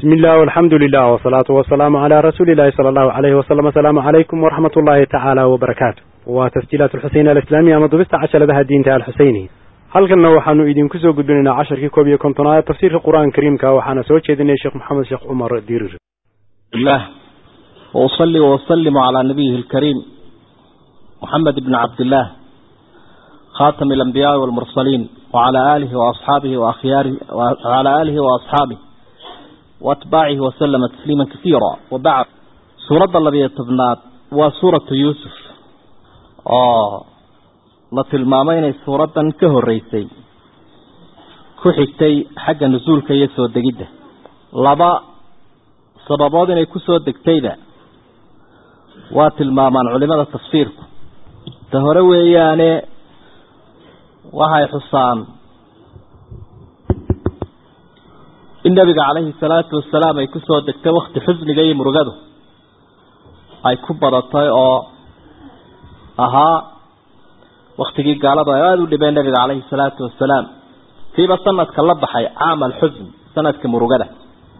بسم الله والحمد لله والصلاة والسلام على رسول الله صلى الله عليه وسلم السلام عليكم ورحمة الله تعالى وبركاته وتسجيلات الحسين الإسلامية مضبست عشر لها الدين تعالى الحسيني halkanna waxaanu idinku soo gudbinaynaa casharkii koob iyo kontonaad tafsiirka qur-aanka kariimka waxaana soo jeedinaya sheekh maxamed sheekh cumar dirir الله وأصلي وأسلم على نبيه الكريم محمد بن عبد الله خاتم الأنبياء والمرسلين وعلى آله وأصحابه وأخياره وعلى آله وأصحابه وأتباعه وسلم تسليما كثيرا وبعد سورة الذي يتبنات وسورة يوسف آه la tilmaamay inay suuraddan ka horreysay ku xigtay xagga nusuulka iyo soo degidda laba sababood inay ku soo degtayda waa tilmaamaan culimada tafsiirku ta hore weeyaane waxay xusaan in nebiga calayhi salaatu wasalaam ay ku soo degtay wakti xusniga iyo murugadu ay ku badatay oo ahaa waktigii gaaladu ay aada u dhibeen nabiga calayhi salaatu wasalaam kiiba sanadka la baxay caam alxusn sanadka murugada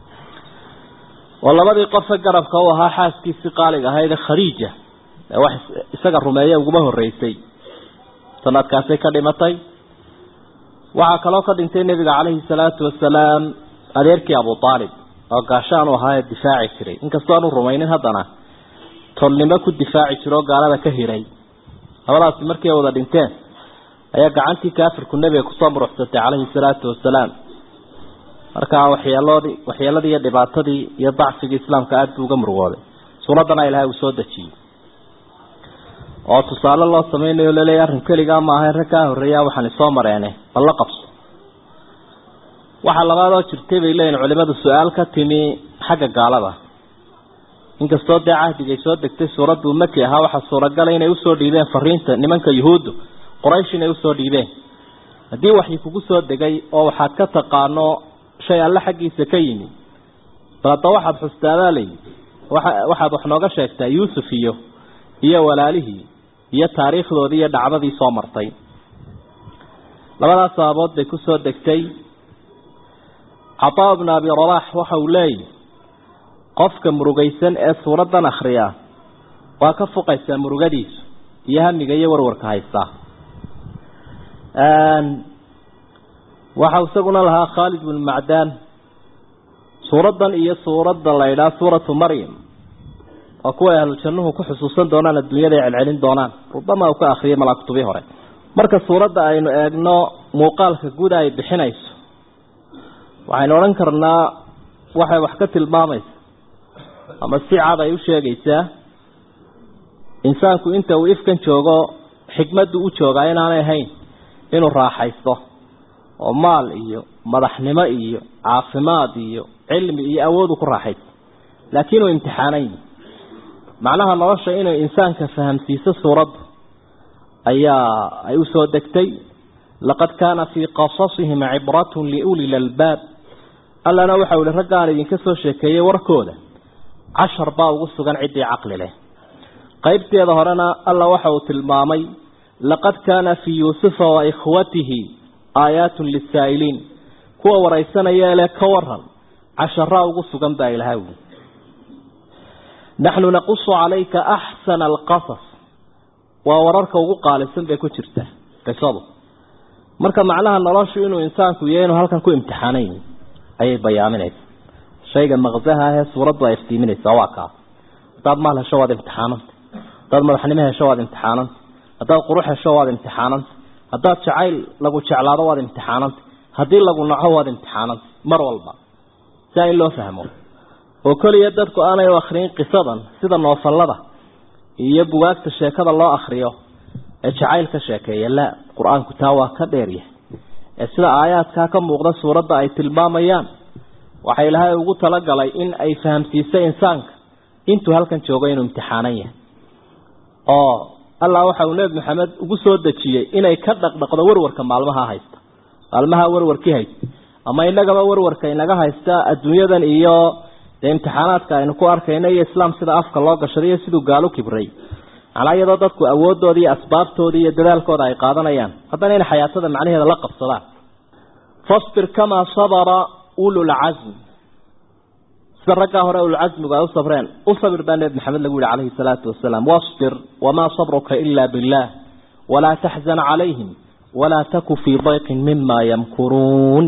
oo labadii qofe garabka u ahaa xaaskiisii qaaliga ahayd khadiija ee wax isaga rumeeye uguma horreysay sanadkaasay ka dhimatay waxaa kaloo ka dhintay nebiga calayhi salaatu wasalaam adeerkii abu aalib oo gaashaan u ahaa ee difaaci jiray inkastoo aanu rumaynin haddana tolnimo ku difaaci jiro oo gaalada ka hiray labadaasi markii ay wada dhinteen ayaa gacantii kaafirku nebiga kusoo muruxsatay calayhi salaatu wasalaam markaa waxyeeloodii waxyeeladii iyo dhibaatadii iyo dacfigii islaamka aada buu uga murugooday suuraddana ilaahay uu soo dejiyey oo tusaale loo sameynayo laleeyahy arrin keligaa ma ahayn rag kaa horreeyaa waxaan isoo mareene bal la qabso waxaa labaadoo jirtay bay leeyihin culimadu su-aal ka timi xagga gaalada inkastoo dee cahdigay soo degtay suuraddu maki ahaa waxaa suuragala inay usoo dhiibeen fariinta nimanka yuhuuddu quraysh inay usoo dhiibeen haddii waxyi kugu soo degay oo waxaad ka taqaano shay alle xaggiisa ka yimi bal hadda waxaad xustaadaa layi waa waxaad wax nooga sheegtaa yuusuf iyo iyo walaalihii iyo taariikhdoodii iyo dhacdadii soo martay labadaas sababood bay kusoo degtay cataa bnu abi rabax waxa uu leeyahy qofka murugaysan ee suuraddan akhriya waa ka fuqaysaa murugadiisu iyo hamiga iyo warwarka haystaa waxa isaguna lahaa khaalid bnu macdaan suuraddan iyo suuradda la ydhaha suuratu maryam waa kuwa ahlu jannuhu ku xusuusan doonaan adduunyada ay celcelin doonaan rubama uu ka akriyay malaakutubii hore marka suuradda aynu eegno muuqaalka guud ay bixinayso waxaynu odhan karnaa waxay wax ka tilmaamaysa ama si cad ay u sheegaysaa insaanku inta uu ifkan joogo xikmaddu u joogaa inaanay ahayn inuu raaxaysto oo maal iyo madaxnimo iyo caafimaad iyo cilmi iyo awoodu ku raaxaysto laakiin uu imtixaanayn macnaha nolosha inay insaanka fahamsiiso suuraddu ayaa ay usoo degtay laqad kaana fii qasasihim cibratun liuli lalbaab allana waxau ihi raggaan idinka soo sheekeeyey warkooda cashar baa ugu sugan ciddii caqli leh qaybteeda horena alla waxa uu tilmaamay laqad kaana fii yuusufa wa ikhwatihi aayaatun lisaa'iliin kuwa waraysanaya ele ka waran casharaa ugu sugan baa ilahay wi naxnu naqusu calayka axsana alqasas waa wararka ugu qaalisan bay ku jirtaa qisadu marka macnaha noloshu inuu insaanku yahay inuu halkan ku imtixaanayn ayay bayaaminaysa shayga maqsaha ahee suuraddu ay iftiiminaysaa waa kaas haddaad maal hesho waad imtixaananta haddaad madaxnimo hesho waad imtixaananta haddaad qurux hesho waad imtixaananta haddaad jacayl lagu jeclaado waad imtixaananta haddii lagu naco waad imtixaananta mar walba siaa in loo fahmo oo keliya dadku aanay u akriyin qisadan sida noofallada iyo bugaagta sheekada loo akriyo ee jacayl ka sheekeeya la qur-aanku taa waa ka dheeryahay ee sida aayaadkaa ka muuqda suuradda ay tilmaamayaan waxa ilaahay ugu talagalay in ay fahamsiiso insaanka intuu halkan joogo inuu imtixaanan yahay oo allah waxa uu nebi maxamed ugu soo dejiyey inay ka dhaqdhaqdo warwarka maalmaha haysta maalmaha warwarkii haysta ama inagaba warwarka inaga haysta adduunyadan iyo dee imtixaanaadka aynu ku arkayno iyo islaam sida afka loo gashaday iyo siduu gaalo kibray macnaa iyadoo dadku awoodooda iyo asbaabtooda iyo dadaalkooda ay qaadanayaan haddana inay xayaatada macnaheeda la qabsadaan fasbir kamaa sabara ululcasm sida raggaa hore ulcasmigu ay u sabreen u sabir baa nebi maxamed lagu yihi calayhi salaatu wasalaam wasbir wamaa sabruka ila billah walaa taxzan calayhim walaa taku fii dayqin mima yamkuruun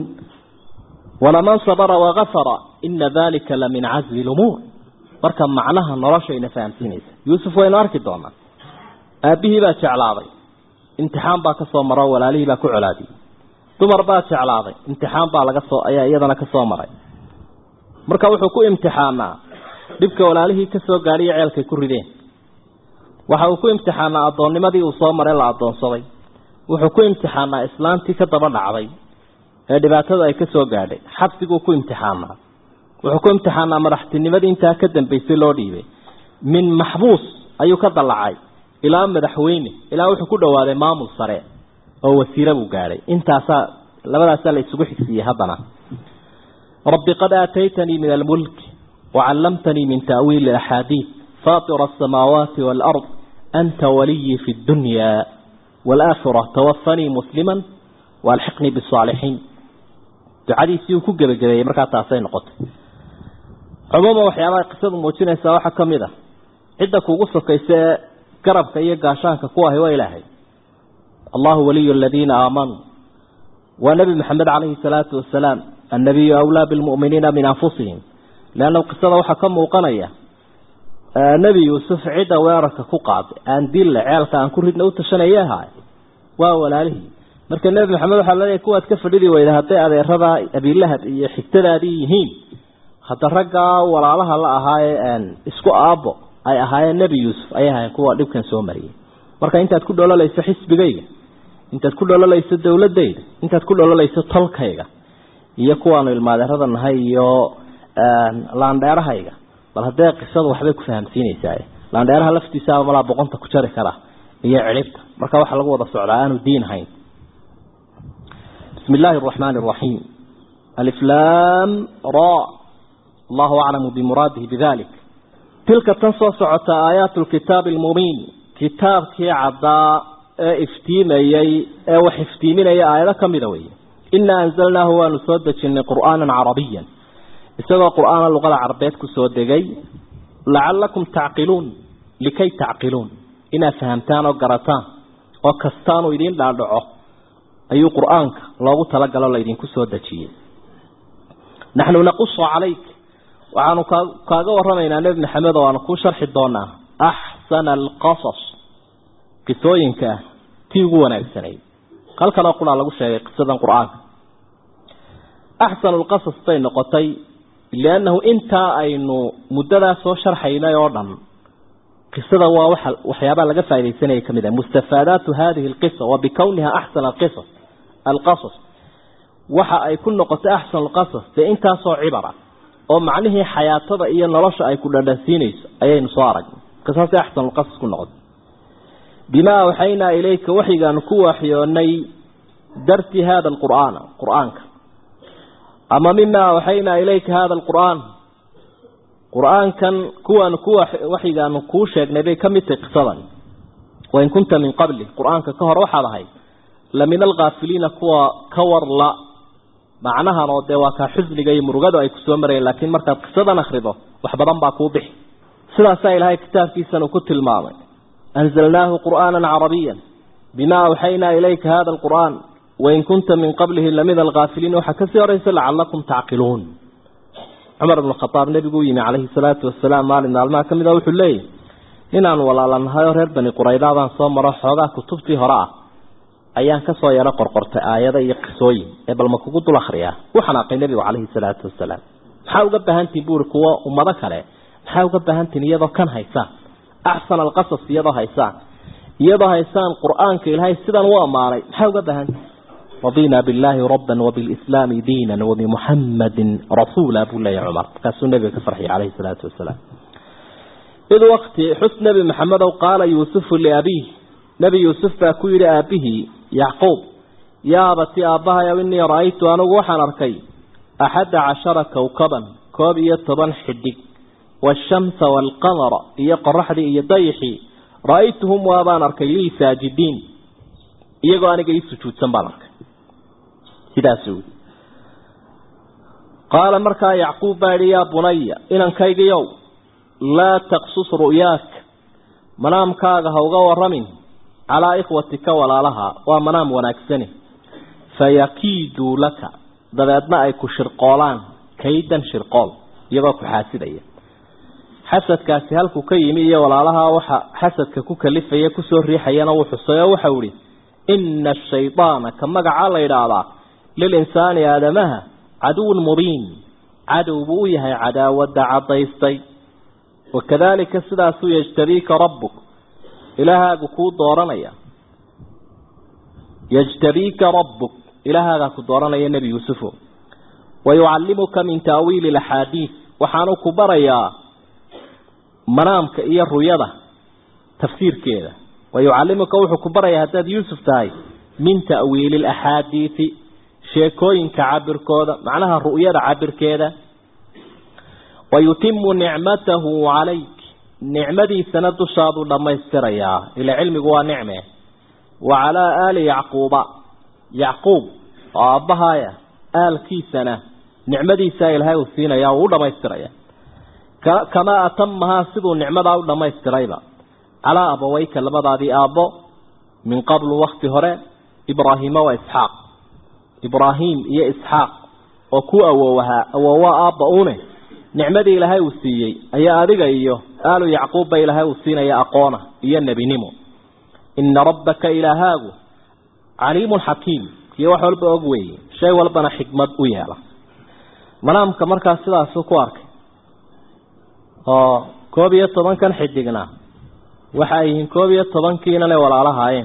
walaman sabra wagafara ina dalika la min cazmi lumuur marka macnaha noloshayna fahamsiinaysa yuusuf waynu arki doonaa aabbihii baa jeclaaday imtixaan baa kasoo maro walaalihii baa ku colaadiyey dumar baa jeclaaday imtixaan baa laga soo ayaa iyadana kasoo maray marka wuxuu ku imtixaanaa dhibka walaalihii kasoo gaadhiyo ceelkay ku rideen waxa uu ku imtixaanaa addoonnimadii uu soo maray la addoonsaday wuxuu ku imtixaanaa islaantii ka daba dhacday ee dhibaatada ay kasoo gaadhay xabsiguu ku imtixaanaa wuxuu ku imtixaanaa madaxtinimadii intaa ka dambaysay loo dhiibay min maxbuus ayuu ka dallacay ilaa madaxweyne ilaa wuxuu ku dhawaaday maamul sare oo wasiire buu gaadhay intaasaa labadaasaa la isugu xigsiiyey haddana rabbi qad aataytanii min almulk wacallamtanii min ta'wiili axaadiid faatira asamaawaati waalard anta waliyii fi dunya waalaakhira tawafanii musliman waalxiqnii bisaalixiin ducadiisii uu ku gebagabeeyey markaa taasay noqotay cumuuman waxyaabaha qisadu muujinaysaa waxaa ka mid a cidda kuugu sokaysa ee garabka iyo gaashaanka ku ahi waa ilaahay allahu waliyu aladiina aamanuu waa nebi maxamed calayhi salaatu wasalaam annabiyu awlaa bilmu'miniina min anfusihim leanna qisada waxaa ka muuqanaya nebi yuusuf cidda weerarka ku qaaday aan dille ceelka aan ku ridna u tashanaya ahaay waa walaalihii marka nebi maxamed waxaa laleeyahy kuwaad ka fadhidi weyda hadday adeeradaa abiilahab iyo xigtadaadii yihiin hadda raggaa walaalaha la ahaaye isku aabbo ay ahaayeen nebi yuusuf ayay ahaayeen kuwa dhibkan soo mariyey marka intaad ku dhololayso xisbigayga intaad ku dhololayso dowladayda intaad ku dhololayso tolkayga iyo kuwaanu ilmaadeerada nahay iyo laandheerahayga bal haddee qisadu waxbay ku fahamsiinaysaa laandheeraha laftiisaaba malaa boqonta ku jari kara iyo cidhibta marka waxaa lagu wada socdaa aanu diin hayn bismi illaahi araxmaani araxiim aliflaam ra allahu aclamu bimuraadihi bidalik tilka tan soo socota aayaatu lkitaabi almubiin kitaabkii caddaa ee iftiimayey ee wax iftiiminaya aayado ka mida weeye inaa anzalnaahu waanu soo dejinay qur'aanan carabiyan isagoo qur'aana luqada carabeed ku soo degay lacalakum tacqiluun likay tacqiluun inaad fahamtaan oo garataan oo kastaanuu idiin dhaadhaco ayuu qur'aanka loogu talagalo laydinku soo dejiyey naxnu naqusu calayk waxaanu kaaga waramaynaa nebi maxamed oo aanu kuu sharxi doonaa axsana alqasas qisooyinka tii ugu wanaagsanayd halkanoo qulaa lagu sheegay qisadan qur-aanka axsanu lqasas bay noqotay liannahu intaa aynu muddadaa soo sharxaynay oo dhan qisada waa waxa waxyaabaa laga faa'idaysanaya kamid ah mustafaadaatu hadihi alqisa wa bikowniha axsana alqisas alqasas waxa ay ku noqotay axsanu alqasas dee intaasoo cibara oo macnihii xayaatada iyo nolosha ay ku dhandhansiinayso ayaynu soo aragnay qisaasay axsanu lqasas ku noqotay bimaa awxaynaa ilayka waxyigaanu ku waaxyoonay darti hada alqur'aana qur'aanka ama mima awxaynaa ilayka hada alqur'aan qur'aankan kuwaanu ku waxyigaanu kuu sheegnay bay ka mid tahay qisadan wain kunta min qabli qur'aanka ka hor waxaad ahayd la min alkaafiliina kuwa ka warla macnahan oo dee waa kaa xusniga iyo murugadu ay kusoo marayeen laakiin markaad qisadan akrido wax badan baa kuu bixi sidaasaa ilaahay kitaabkiisan uu ku tilmaamay anzalnaahu qur'aana carabiya bima awxaynaa ilayka hada alqur'aan wain kunta min qablihi lamid alkaafiliin waxaa kasii horeysa lacalakum tacqiluun cumar ibn khadaab nebiguu yimi calayhi salaatu wasalaam maalin maalmaha ka mid a wuxuu leeyahy ninaan walaalanahay oo reer bani quraydaabaan soo maro xoogaa kutubtii hore ah ayaan kasoo yaro qorqortay aayado iyo qisooyin ee balma kugu dul akriyaa u xanaaqay nebigu calayhi salaatu wasalaam maxaa uga baahantihin buuri kuwo ummado kale maxaa uga baahantihin iyadoo kan haysaan axsana alqasas iyadoo haysaan iyadoo haysaan qur-aanka ilaahay sidan u ammaanay maxaa uga baahantihin رضينا بالله ربا وبالإسلام دينا وبمحمد رسولا أبو الله عمر كاسو النبي كفرحي عليه الصلاة والسلام إذ وقت حسن نبي محمد قال يوسف لأبيه نبي يوسف فأكوير أبيه يعقوب يا أبتي أبها يا إني رأيت أنا وحن أركي أحد عشر كوكبا كوب يطبا حدك والشمس والقمر يقرح لي يضيحي رأيتهم وأبان أركي لي ساجدين iyagoo aniga ii sujuudsan baan arkay sidaas wey qaala markaa yacquub baa idhi yaa bunaya inankaygiyow laa taqsus ru'yaak manaamkaaga ha uga waramin calaa ikhwatika walaalaha waa manaam wanaagsani fayakiiduu laka dabeedna ay ku shirqoolaan kaydan shirqool iyagoo ku xaasidaya xasadkaasi halkuu ka yimi iyo walaalaha waxa xasadka ku kalifaya kusoo riixayana wuu xusay oo waxau ihi ina ashaydaana ka magacaa la yidhaahdaa lilinsaani aadamaha caduwun mubiin cadow buu u yahay cadaawadda caddaystay wakadalika sidaasuu yajtabiika rabbuk ilaahaagu kuu dooranaya yajtabiika rabbuk ilaahaagaa ku dooranaya nebi yuusufo wayucallimuka min taawiili laxaadiid waxaanu ku barayaa manaamka iyo ruyada tafsiirkeeda wayucallimuka wuxuu ku barayaa haddaad yuusuf tahay min ta'wiili laxaadiidi sheekooyinka cabirkooda macnaha ru'yada cabirkeeda wayutimu nicmatahu calayk nicmadiisana dushaaduu dhammaystirayaa ila cilmigu waa nicme wa calaa aali yacquuba yacquub oo aabbahaaya aalkiisana nicmadiisaa ilaahay uu siinaya uu u dhammaystiraya kamaa atamahaa siduu nicmadaa u dhammaystirayba calaa abaweyka labadaadii aabbo min qablu wakti hore ibraahiima wa isxaaq ibraahim iyo isxaaq oo ku awoowahaa awoowa aabba une nicmadii ilaahay uu siiyey ayaa adiga iyo aalu yacquubba ilaahay uu siinaya aqoona iyo nebinimo ina rabbaka ilaahaagu caliimun xakiim kiyo wax walba og weeye shay walbana xikmad u yeela manaamka markaas sidaasuu ku arkay oo koob iyo tobankan xidigna waxa ay yihiin koob iyo tobankiinale walaalahaayeen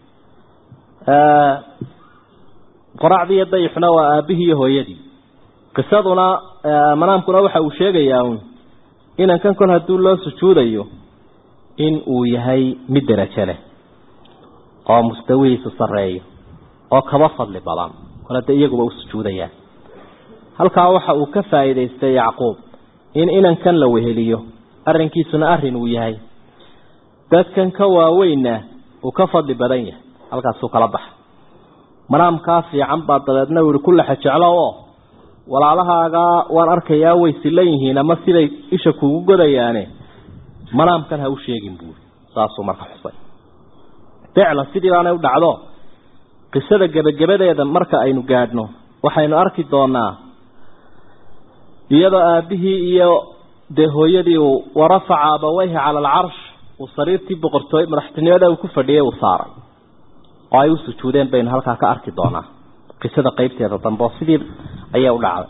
qoracdii iyo dayixuna waa aabihii iyo hooyadii qisaduna manaamkuna waxa uu sheegayaa un inankan kol hadduu loo sujuudayo in uu yahay mid derajo leh oo mustawihiisu sarreeyo oo kaba fadli badan kol hadda iyaguba u sujuudayaan halkaa waxa uu ka faa'iidaystay yacquub in inankan la weheliyo arrinkiisuna arrin uu yahay dadkan ka waaweynna uu ka fadli badan yahay halkaasuu kala baxa manaamkaa fiican baa dabeedna uu yihi kullaxa jeclo oo walaalahaagaa waan arkayaa way silan yihiin ama siday isha kuugu godayaane manaamkan ha u sheegin buuri saasuu marka xusay ficlan sidii baanay u dhacdo qisada gebagabadeeda marka aynu gaadhno waxaynu arki doonaa iyadoo aabihii iyo dee hooyadii uu warafaca abaweyhi cala alcarsh uu sariirtii boqortooy madaxtinimada uu ku fadhiyay uu saaray oo ay u sujuudeen baynu halkaa ka arki doonaa qisada qeybteeda dambe oo sidii ayay u dhacday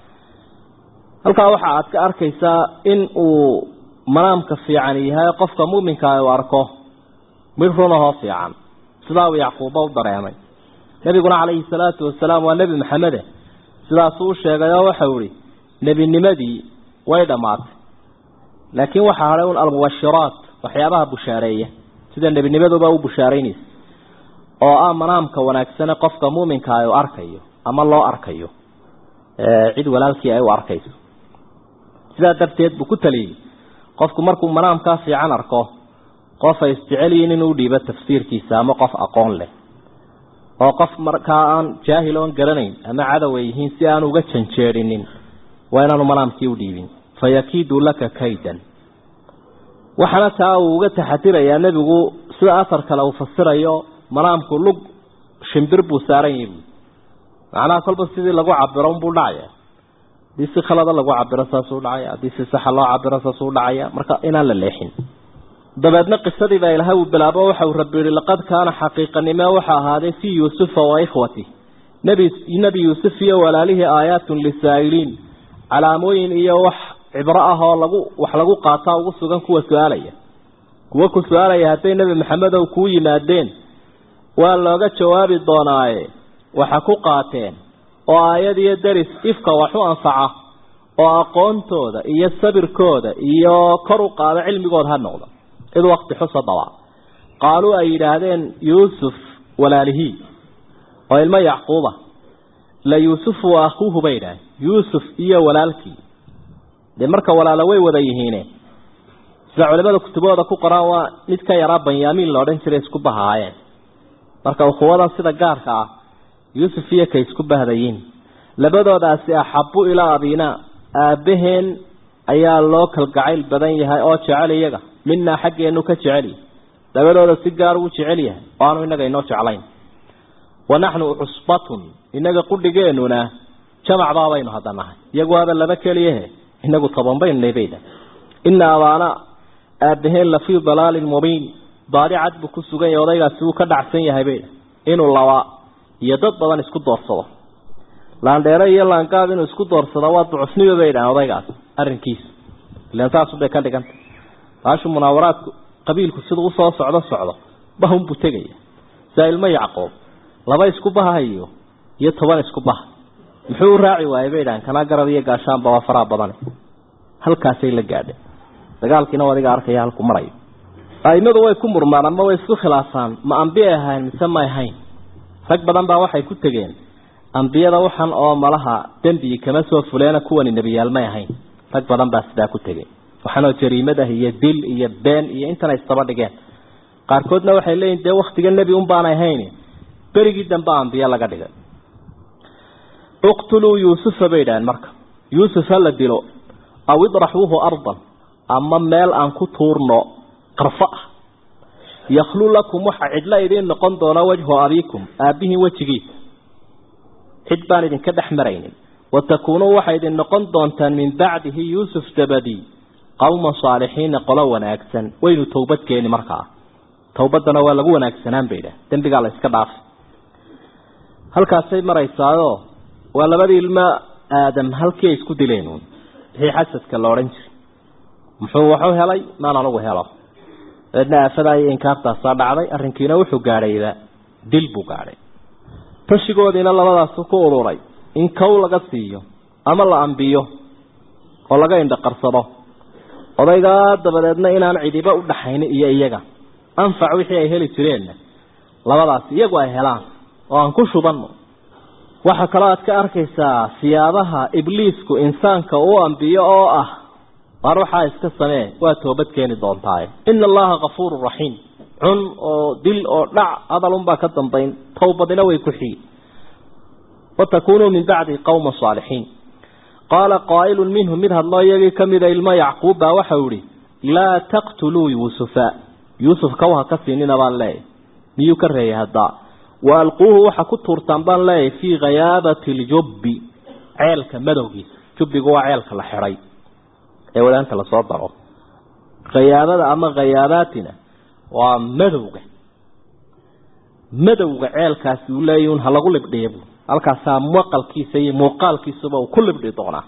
halkaa waxa aad ka arkaysaa in uu manaamka fiican yahay qofka muuminkaa uu arko mid runahoo fiican sidaa uu yacquuba u dareemay nebiguna calayhi salaatu wasalaam waa nebi maxamede sidaasuu u sheegay oo waxau ihi nebinimadii way dhammaatay laakiin waxaa hadhay un almubashiraat waxyaabaha bushaareeya sida nebinimaduba u bushaaraynaysa oo ah manaamka wanaagsane qofka muuminkaa uu arkayo ama loo arkayo cid walaalkii ay u arkayso sidaa darteed buu ku taliyey qofku markuu manaamkaa fiican arko qof ay isjecel yihiin inuu dhiibo tafsiirkiisa ama qof aqoon leh oo qof markaa aan jaahil oon garanayn ama cadow ay yihiin si aan uga janjeerinin waa inaanu manaamkii u dhiibin fayakiidu laka kaydan waxaana taa uu uga taxadirayaa nebigu sida asar kale uu fasirayo manaamku lug shimbir buu saaran yahi macnaha kolba sidii lagu cabiro unbuu dhacaya haddii si khalada lagu cabiro saasuu dhacaya haddii si saxa loo cabiro saasuu dhacaya marka inaan la leexin dabeedna qisadii baa ilahay uu bilaabo waxa uu rabbi yihi laqad kaana xaqiiqanimo waxa ahaaday fii yuusufa wa ikhwati nebi nebi yuusuf iyo walaalihii aayaatun lisaa'iliin calaamooyin iyo wax cibro ah oo lagu wax lagu qaataa ugu sugan kuwa su-aalaya kuwa ku su-aalaya hadday nebi maxamedow kuu yimaadeen waa looga jawaabi doonaaye waxa ku qaateen oo aayad iyo deris ifka wax u anfaca oo aqoontooda iyo sabirkooda iyo kor u qaado cilmigooda ha noqdo id wakti xusa daba qaaluu ay yidhaahdeen yuusuf walaalihii oo ilmo yacquuba la yuusufu wa akhuuhu bay yidhahdeen yuusuf iyo walaalkii dee marka walaalo way wada yihiine sida culimada kutubahooda ku qoraan waa mid ka yaraa banyaamiin la odhan jiray isku bahaayeen marka ukhuwadan sida gaarka ah yuusuf iyo kay isku bahdayiin labadoodaasi axabu ilaa abinaa aabbaheen ayaa loo kalgacayl badan yahay oo jecel iyaga minaa xaggeenu ka jecelyahy labadooda si gaar uu jecel yahay oo aanu inaga inoo jeclayn wa naxnu cusbatun inaga qudhigeenuna jamac baabaynu hadda nahay iyagu waaba laba keliyahe inagu toban baynu lebayda ina abaana aabaheen lafii dalaalin mubiin baadi cad buu ku sugan yahay odaygaasi wuu ka dhacsan yahay bayda inuu laba iyo dad badan isku doorsado laandheere iyo laangaab inuu isku doorsado waa ducufniba bay dhahan odaygaas arrinkiisa ilan saasubay ka dhiganta baashu munaawaraadku qabiilku siduu usoo socdo socdo bahunbuu tegaya saa ilmo yacqoob laba isku bahayo iyo toban isku baha muxuu u raaci waayey bay dhahan kanaa garab iyo gaashaanba waa faraha badane halkaasay la gaadheen dagaalkiina adiga arkaya halku marayo aimadu way ku murmaan ama way isku khilaafaan ma ambiyay ahayn mise may ahayn rag badan baa waxay ku tegeen ambiyada waxan oo malaha dembi kama soo fuleena kuwani nebiyaal may ahayn rag badan baa sidaa ku tegeen waxaanoo jariimad ah iyo dil iyo been iyo intana istaba dhigeen qaarkoodna waxay leeyihin dee waktiga nebi un baanay ahayn berigii dambe ambiye laga dhigay uqtuluu yuusufa bay idhaheen marka yuusuf ha la dilo aw idraxuuhu ardan ama meel aan ku tuurno qarfo ah yakhlu lakum waxa cidla idiin noqon doona wajhu abiikum aabbihiin wejigiisa cid baan idinka dhex maraynin watakuunuu waxay idin noqon doontaan min bacdihi yuusuf dabadii qowma saalixiina qolo wanaagsan waynu towbad keeni markaa towbaddana waa lagu wanaagsanaan bay idhah dembigaa la iska dhaafay halkaasay maraysaayoo waa labadii ilmo aadam halkii ay isku dileen uun wixii xasadka la odhan jiray muxuu waxu helay maan anugu helo dabeedna aafadaa iyo inkaartaasaa dhacday arrinkiina wuxuu gaadhayba dil buu gaadhay tashigoodiina labadaasu ku ururay in kow laga siiyo ama la ambiyo oo laga indhaqarsado odaygaa dabadeedna inaan cidiba u dhaxaynin iyo iyaga anfac wixii ay heli jireenna labadaas iyagu ay helaan oo aan ku shubanno waxaa kaloo aad ka arkaysaa siyaabaha ibliisku insaanka uu ambiyo oo ah waar waxaa iska samee waa toobad keeni doontaaye ina allaha kafuurun raxiim cun oo dil oo dhac hadalunbaa ka dambayn towbadina way ku xigi watakunuu min bacdi qowma saalixiin qaala qaa'ilun minhum mid hadloo iyagii ka mida ilmo yacquub baa waxau ihi laa taqtuluu yuusufa yuusuf kaw ha ka siinina baan leeyahy miyuu ka reeyay haddaa wa alquuhu waxa ku tuurtaan baan leeyahay fii khayaabati ljubbi ceelka madowgiisa jubbigu waa ceelka la xidhay ee wadaanta lasoo daro khayaabada ama khayaabatina waa madowga madowga ceelkaasi uu leeyahy un ha lagu libdhiya bu halkaasaa maqalkiisa iyo muuqaalkiisuba uu ku libdhi doonaa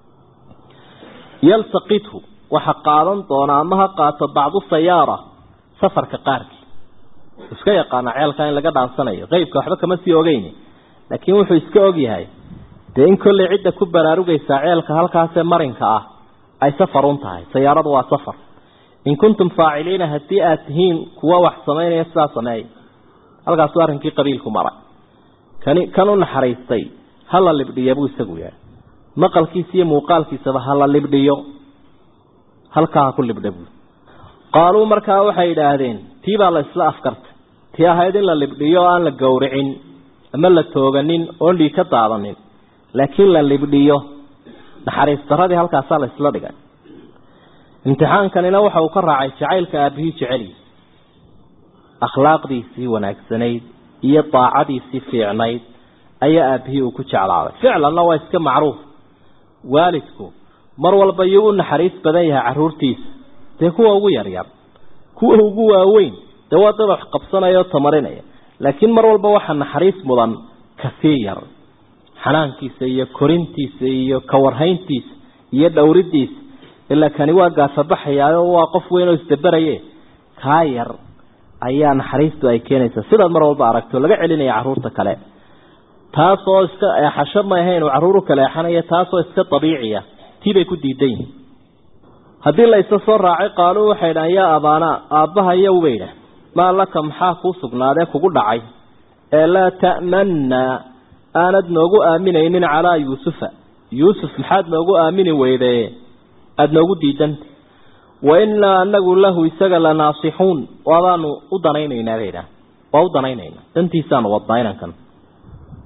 yaltaqithu waxa qaadan doonaa ama ha qaato bacdu sayaara safarka qaarkii iska yaqaana ceelka in laga dhaansanayo qeybka waxba kama sii ogeyni laakiin wuxuu iska ogyahay dee in kolley cidda ku baraarugaysaa ceelka halkaasee marinka ah ay safarun tahay sayaaradu waa safar in kuntum faaciliina haddii aad tihiin kuwa wax samaynaya sidaa sameeya halkaasuu arrinkii qabiilku maray kani kan u naxariistay ha la libdhiya buu isagu yahay maqalkiisa iyo muuqaalkiisaba ha la libdhiyo halkaa ha ku libdha buu qaaluu markaa waxay idhaahdeen tii baa la isla afkartay tii ahayd in la libdhiyo o aan la gowricin ama la tooganin oon dhiig ka daadanin laakiin la libdhiyo naxariis daradii halkaasaa la isla dhigay imtixaankanina waxa uu ka raacay jacaylka aabihii jeceliisa akhlaaqdiisii wanaagsanayd iyo daacadiisii fiicnayd ayaa aabihii uu ku jeclaaday ficlanna waa iska macruuf waalidku mar walba iyuu u naxariis badan yahay caruurtiisa dee kuwa ugu yaryar kuwa ugu waaweyn dee waa dad wax qabsanaya oo tamarinaya laakiin mar walba waxaa naxariis mudan kasii yar xanaankiisa iyo korintiisa iyo kawarhayntiisa iyo dhowridiisa ilaa kani waa gaafabaxayaayo waa qof weyn oo isdaberaye kaa yar ayaa naxariistu ay keenaysaa sidaad mar walba aragto laga celinaya caruurta kale taasoo iska eexasho ma ahayn uu caruuru kale eexanaya taasoo iska dabiiciya tii bay ku diidan yihin haddii la isa soo raacay qaaluu waxay dhahan yaa abaanaa aabbaha iyow bay idhah maa laka maxaa kuu sugnaadee kugu dhacay ee laa ta'manna aanad noogu aaminaynin calaa yuusufa yuusuf maxaad noogu aamini weydee aada noogu diidanta wa innaa anagu lahu isaga la naasixuun waabaanu u danaynaynaa bay idhaah waa u danaynaynaa dantiisaanu wadnaa inankan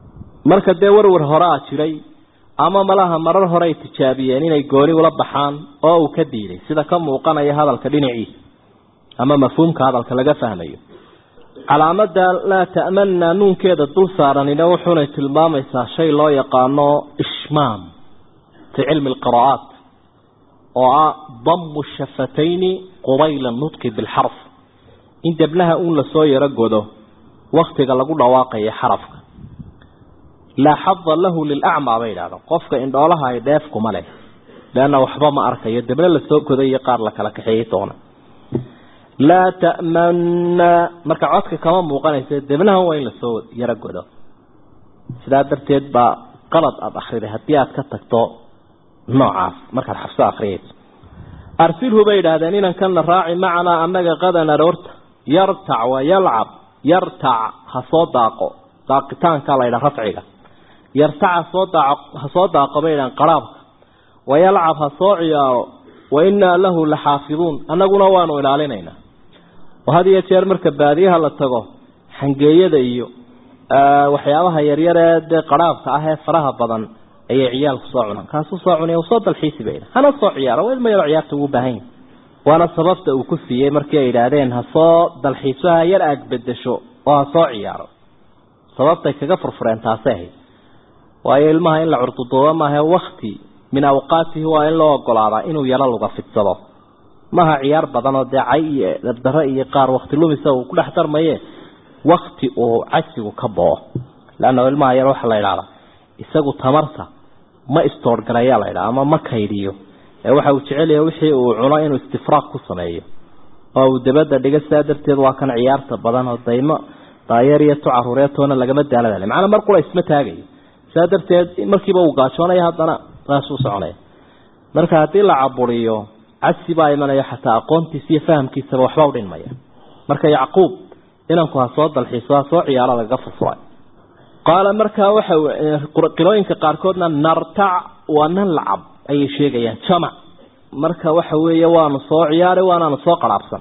marka dee warwar hore a jiray ama malaha marar hore ay tijaabiyeen inay gooni ula baxaan oo uu ka diiday sida ka muuqanaya hadalka dhinaciisa ama mafhuumka hadalka laga fahmayo calaamada laa ta'manna nuunkeeda dul saaranina wuxuunay tilmaamaysaa shay loo yaqaano ishmaam fi cilmi alqira'aat oo ah damu shafatayni qubayla nutqi bilxarf in debnaha uun lasoo yaro godo waktiga lagu dhawaaqayo xarafka laa xada lahu lilacmaa bay idhahdaan qofka indhoolaha ay dheef kuma leh leanna waxba ma arkayo debna lasoo goday iyo qaar la kala kaxeeyey doona laa ta'manna marka codka kama muuqanaysa debnahan waa in lasoo yaro godo sidaa darteed baa qalad aada akhriday haddii aad ka tagto noocaas markaad xabso akhriyayso arsilhu bay idhaahdeen inankana raaci macanaa annaga qadan aroorta yartac wa yalcab yartac ha soo daaqo daaqitaanka la ydhaha rafciga yartac hasoo daaq ha soo daaqo bay idhahan qaraabka wayalcab ha soo ciyaaro wa innaa lahu la xaafiduun annaguna waanu ilaalinaynaa oo had iyo jeer marka baadiyaha la tago xangeeyada iyo waxyaabaha yaryar ee dee qaraabka ah ee faraha badan ayay ciyaalku soo cunaan kaasuu soo cunay soo dalxiisi bay hana soo ciyaaro waa ilma yaro ciyaarta ugu baahan yahay waana sababta uu ku siiyey markii ay yidhaahdeen ha soo dalxiiso ha yar aag bedesho oo ha soo ciyaaro sababtay kaga furfureen taasay ahayd waayo ilmaha in la curduduubo maaha wakti min awqaatihi waa in loo ogolaadaa inuu yaro luga fidsado maaha ciyaar badan oo dee cay iyo dabdaro iyo qaar wakti lumisa uu ku dhex darmaye wakti uu cajsigu ka boo leanna ilmaha yar waxaa la idhahdaa isagu tamarta ma istoorgarayaa la ydhaha ama ma kaydiyo ee waxa uu jecelyahay wixii uu cuno inuu istifraaq ku sameeyo oo uu dabadda dhiga sidaa darteed waa kan ciyaarta badan oo daymo daayeer iyo tu caruureetoona lagama daaladale macnaa mar qura isma taagayo sidaa darteed markiiba uu gaajoonaya haddana saasuu soconaya marka haddii la caburiyo cagsi baa imanaya xataa aqoontiisa iyo fahamkiisaba waxba u dhinmaya marka yacquub inanku ha soo dalxiiso ha soo ciyaaro lagaga furfuray qaala markaa waxa qirooyinka qaarkoodna nartac waa nan lacab ayay sheegayaan jamac marka waxa weeye waanu soo ciyaari waanaanu soo qaraabsan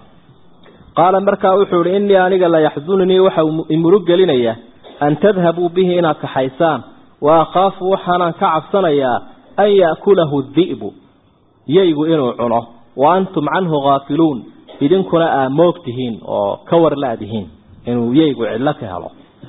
qaala markaa wuxuu ihi innii aniga la yaxzununii waxa imurug gelinaya an tadhabuu bihi inaad kaxaysaan wa akhaafu waxaanaan ka cabsanayaa an ya'kulahu di'bu yaygu inuu cuno wa antum canhu khaafiluun idinkuna aa moog tihiin oo ka war la-dihiin inuu yaygu cidlo ka helo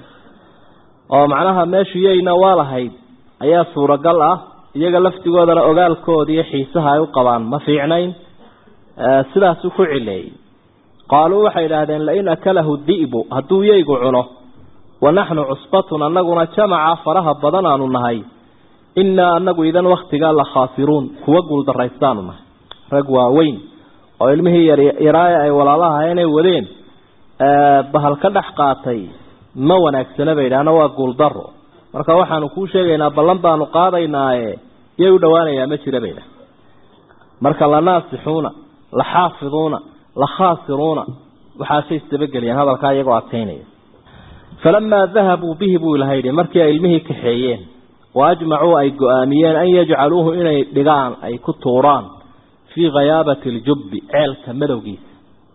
oo macnaha meeshu yayna waa lahayd ayaa suuragal ah iyaga laftigoodana ogaalkooda iyo xiisaha ay u qabaan ma fiicnayn sidaasuu ku cileeyey qaaluu waxay idhaahdeen lain akalahu di'bu hadduu yaygu cuno wa naxnu cusbatun annaguna jamaca faraha badan aanu nahay innaa anagu idan waktigaa la khaasiruun kuwa guuldaraystaanu nahay rag waaweyn oo ilmihii yaryaraa ay walaalaha inay wadeen bahal ka dhex qaatay ma wanaagsana bay idhaahna waa guuldaro marka waxaanu kuu sheegaynaa ballan baanu qaadaynaaye yay u dhowaanayaa ma jira baydha marka la naasixuuna la xaafiduuna la khaasiruuna waxaasay isdabageliyeen hadalkaa iyagoo adkaynaya falamaa dahabuu bihi buu ilaha yidhi markii ay ilmihii kaxeeyeen wa ajmacuu ay go-aamiyeen an yajcaluuhu inay dhigaan ay ku tuuraan fii khayaabati aljubbi ceelka madowgiisa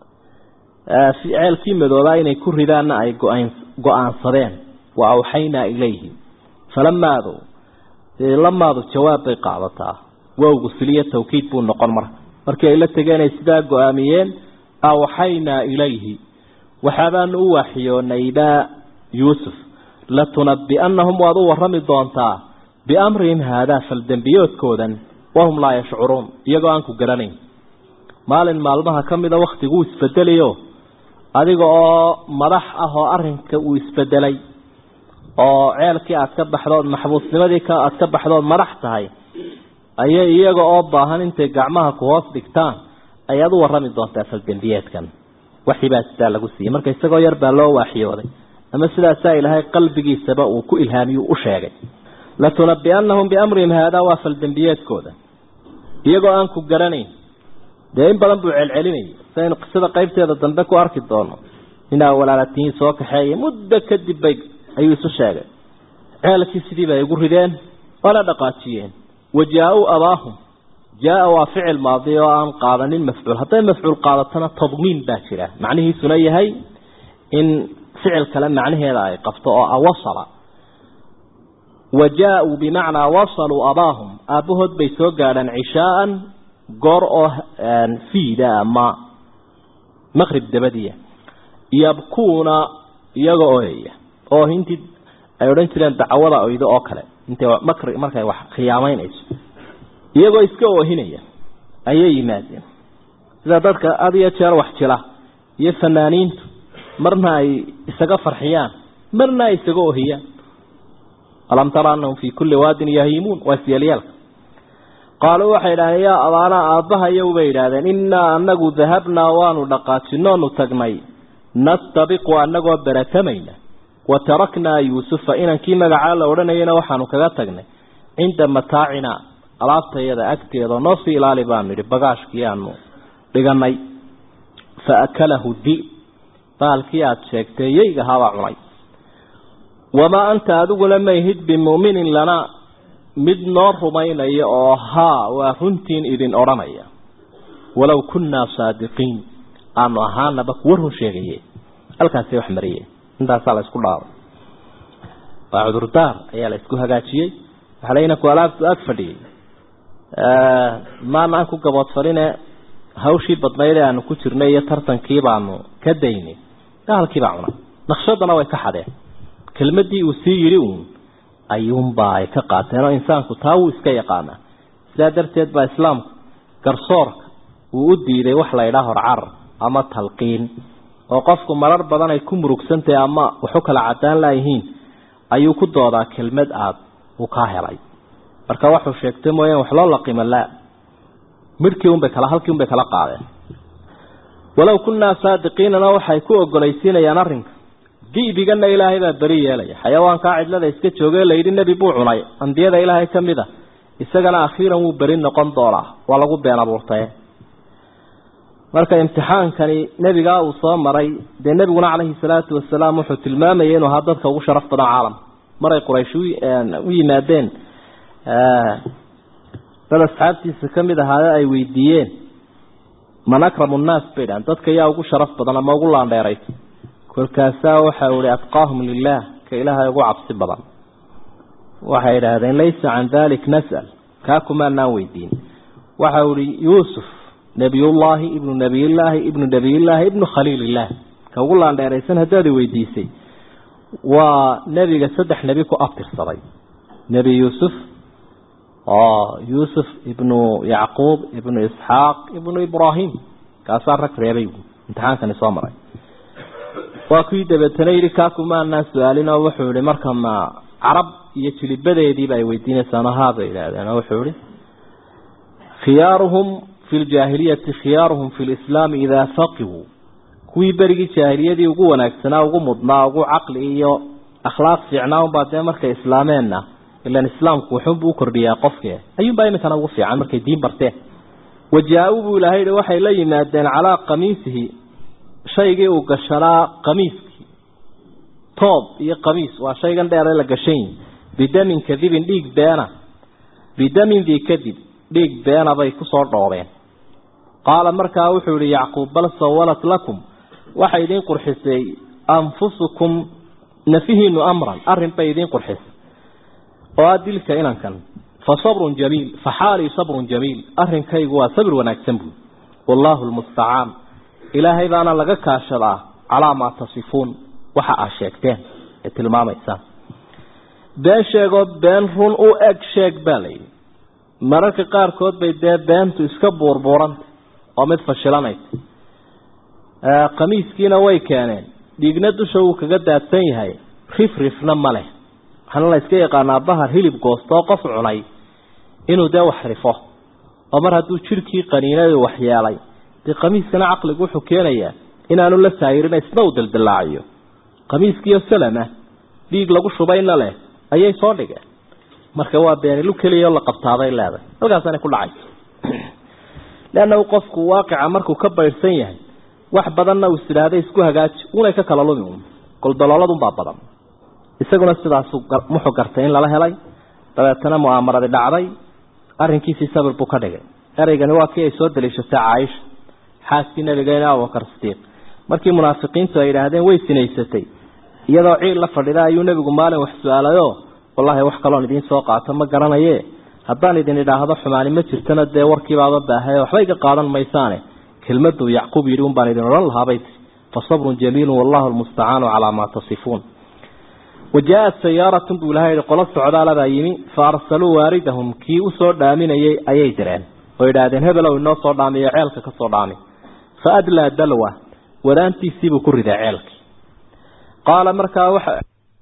ceelkii madoobaa inay ku ridaanna ay go-aansadeen wa awxaynaa ilayhi falamaadu lamaadu jawaab bay qaadataa wowgu siliyo tawkiid buu noqon marka markii ay la tegeen ay sidaa go-aamiyeen awxaynaa ilayhi waxaabaanu u waaxiyoonayba yuusuf latunabi'annahum waad u warrami doontaa biamrihim haadaa faldembiyoodkoodan wahum laa yashcuruun iyagoo aan ku garanayn maalin maalmaha ka mida wakhtiguu isbedelayo adiga oo madax ah oo arrinka uu isbedelay oo ceelkii aad ka baxdood maxbuusnimadii aad ka baxdood madax tahay ayay iyaga oo baahan intay gacmaha ku hoos dhigtaan ayaad u warrami doontaa faldembiyeedkan waxibaa sidaa lagu siiyey marka isagoo yar baa loo waaxiyooday ama sidaasaa ilaahay qalbigiisaba uu ku ilhaamiyu u sheegay latunabi'annahum biamrihim haadaa waa faldembiyeedkooda iyagoo aan ku garanayn dee in badan buu celcelinayay saynu qisada qaybteeda dambe ku arki doono inaa walaalatihiin soo kaxeeya muddo kadib bay ayuu isu sheegay ceelkii sidii bay igu rideen waana dhaqaajiyeen wajaa-uu abaahum jaa-a waa ficil maadi oo aan qaadanin mafcuul hadday mafcuul qaadatona tadmiin baa jira macnihiisuna yahay in ficil kale macnaheeda ay qabto oo awasala wa jaa-uu bimacnaa wasaluu abaahum aabbahood bay soo gaadhaan cishaaan goor oo fiida ama maqrib dabadiya yabkuuna iyaga ooyaya oo intii ay odhan jireen dacwada oydo oo kale intay makri markay wax khiyaamaynayso iyagoo iska oohinaya ayay yimaadeen sida dadka had iyo jeer wax jila iyo fanaaniintu marna ay isaga farxiyaan marna ay isaga ohiyaan alam tara anahum fii kulli waadin yahiimuun waa isyeelyaalka qaaluu waxay idhahdeen yaa abaanaa aabbahayow bay idhaahdeen innaa anagu dahabnaa waanu dhaqaajinoonu tagnay nastabiqu anagoo baratamayna wa taraknaa yuusufa inankii magacaa la odhanayana waxaanu kaga tagnay cinda mataacinaa alaabtayada agteeda noo sii ilaali baanu yidhi bagaashkii aanu dhiganay fa akalahu di baalkii aada sheegtay yeygahaabaa cunay wamaa anta adiguna mayhid bimu'minin lanaa mid noo rumaynaya oo haa waa runtiin idin odhanaya walow kunnaa saadiqiin aanu ahaanaba kuwa run sheegaye halkaasay wax mariyeen intaasaa la isku dhaabay waa cudurdaar ayaa la isku hagaajiyey waxaa la inaku alaabtu ag fadhiyey maana aan ku gaboodfaline hawshii badnayd ee aanu ku jirnay iyo tartankii baanu ka daynay gaalkii baa cunay naqshadana way ka xadeen kelmadii uu sii yidhi uun ayuunbaa ay ka qaateen oo insaanku taa wuu iska yaqaanaa sidaa darteed baa islaamku garsoorka uu u diiday wax la ydhaa horcarar ama talqiin oo qofku marar badan ay ku murugsantahay ama waxu kala cadaan laayihiin ayuu ku doodaa kelmad aad uu kaa helay marka waxuu sheegtay mooyaan wax loo laqima laa midhkii unbay kala halkii unbay kala qaadeen walow kunnaa saadiqiinana waxay ku ogolaysiinayaan arrinka di'bigana ilaahay baa beri yeelaya xayawaankaa cidlada iska joogee layidhi nebi buu cunay ambiyada ilaahay ka mid a isagana akhiiran wuu beri noqon doonaa waa lagu been abuurtaye marka imtixaankani nebigaa uu soo maray dee nebiguna calayhi salaatu wasalaam wuxuu tilmaamayay inuu ahaa dadka ugu sharaf badan caalamka maray quraysh u yimaadeen dad asxaabtiisa ka mid ahaade ay weydiiyeen man akramu nnaas bay dhahan dadka yaa ugu sharaf badan ama ugu laandheeraysa kolkaasaa waxau ihi atqaahum lilaah ka ilaahay ugu cabsi badan waxay idhaahdeen laysa can dalik nas'al kaa kumaanaan weydiin waxau ihi yuusuf nebiyullaahi ibnu nebiyillaahi ibnu nebiyillaahi ibnu khaliilillaah ka ugu laandheeraysan haddaad i weydiisay waa nebiga saddex nebi ku abtirsaday nebi yuusuf oo yuusuf ibnu yacquub ibnu isxaaq ibnu ibraahim kaasaa rag reebay imtixaankani soo maray waa kuwii dabeetana yidhi kaakumaanaa su-aalin oo wuxuu yihi marka ma carab iyo jilibadeediiba ay weydiinaysaano haabay idhaahdeen oo wuxuu yihi khiyaaruhum fi ljaahiliyati khiyaaruhum fi lislaami idaa faqihuu kuwii berigii jaahiliyadii ugu wanaagsanaa ugu mudnaa ugu caqli iyo akhlaaq fiicnaa unbaa dee markay islaameenna ilan islaamku wuxuunbuu u kordhiyaa qofke ayuunbaa iminkana ugu fiican markay diin barteen wajaa-uu buu ilahay yihi waxay la yimaadeen calaa qamiisihi shaygii uu gashanaa qamiiskii toob iyo qamiis waa shaygan dheere la gashan yihi bidamin kadibin dhiig beena bidamin dii kadib dhiig beena bay kusoo dhoobeen qaala markaa wuxuu yihi yacquub bal sawalat lakum waxay idiin qurxisay anfusukum nafihiinu amran arrin bay idiin qurxisay oo a dilka inankan fa sabrun jamiil fa xaalii sabrun jamiil arrinkaygu waa sabir wanaagsan buui wallaahu lmustacaan ilaahay baana laga kaashadaa calaa maa tasifuun waxa aad sheegteen ee tilmaamaysaan been sheegoo been run u eg sheeg baa layidhi mararka qaarkood bay dee beentu iska buurbuuranta oo mid fashilanaysa qamiiskiina way keeneen dhiigna dusha wuu kaga daadsan yahay rif rifna ma leh waxaana la iska yaqaanaa bahar hilib goostoo qof cunay inuu dee wax rifo oo mar hadduu jidhkii qaniinadu waxyeelay dee qamiiskana caqligu wuxuu keenayaa inaanu la saayirina isna uu daldallaaciyo qamiiskiiyo salama dhiig lagu shubayna leh ayay soo dhigeen marka waa beenilu keliya oo la qabtaaday leedahay halkaasanay ku dhacayso leannahu qofku waaqica markuu ka baydhsan yahay wax badanna uu isidhaahday isku hagaaji unay ka kala lumi un goldolooladunbaa badan isaguna sidaasuu muxuu gartay in lala helay dabeetana mu'aamaradi dhacday arrinkiisii sabir buu ka dhigay ereygani waa kii ay soo daliishatay caaisha xaaskii nabigeena abubakar sidiiq markii munaafiqiintu ay yidhaahdeen way sinaysatay iyadoo ciil la fadhida ayuu nebigu maalin wax su-aalayoo wallaahi wax kaloon idiin soo qaato ma garanaye haddaan idin idhaahdo xumaani ma jirtana dee warkiibaaba baahay waxba iga qaadan maysaane kelmaduu yacquub yidhi un baan idin odhan lahaabay tii fasabrun jamiilun wallahu lmustacaanu calaa maa tasifuun wajaa-at sayaaratun buu ilahay yihi qolo socdaalabaa yimi fa arsaluu waaridahum kii usoo dhaaminayay ayay direen oo idhaahdeen hebelow inoo soo dhaamiyo ceelka ka soo dhaami fa adlaa dalwa wadaantiisiibuu ku riday ceelkii qaala markaa waxa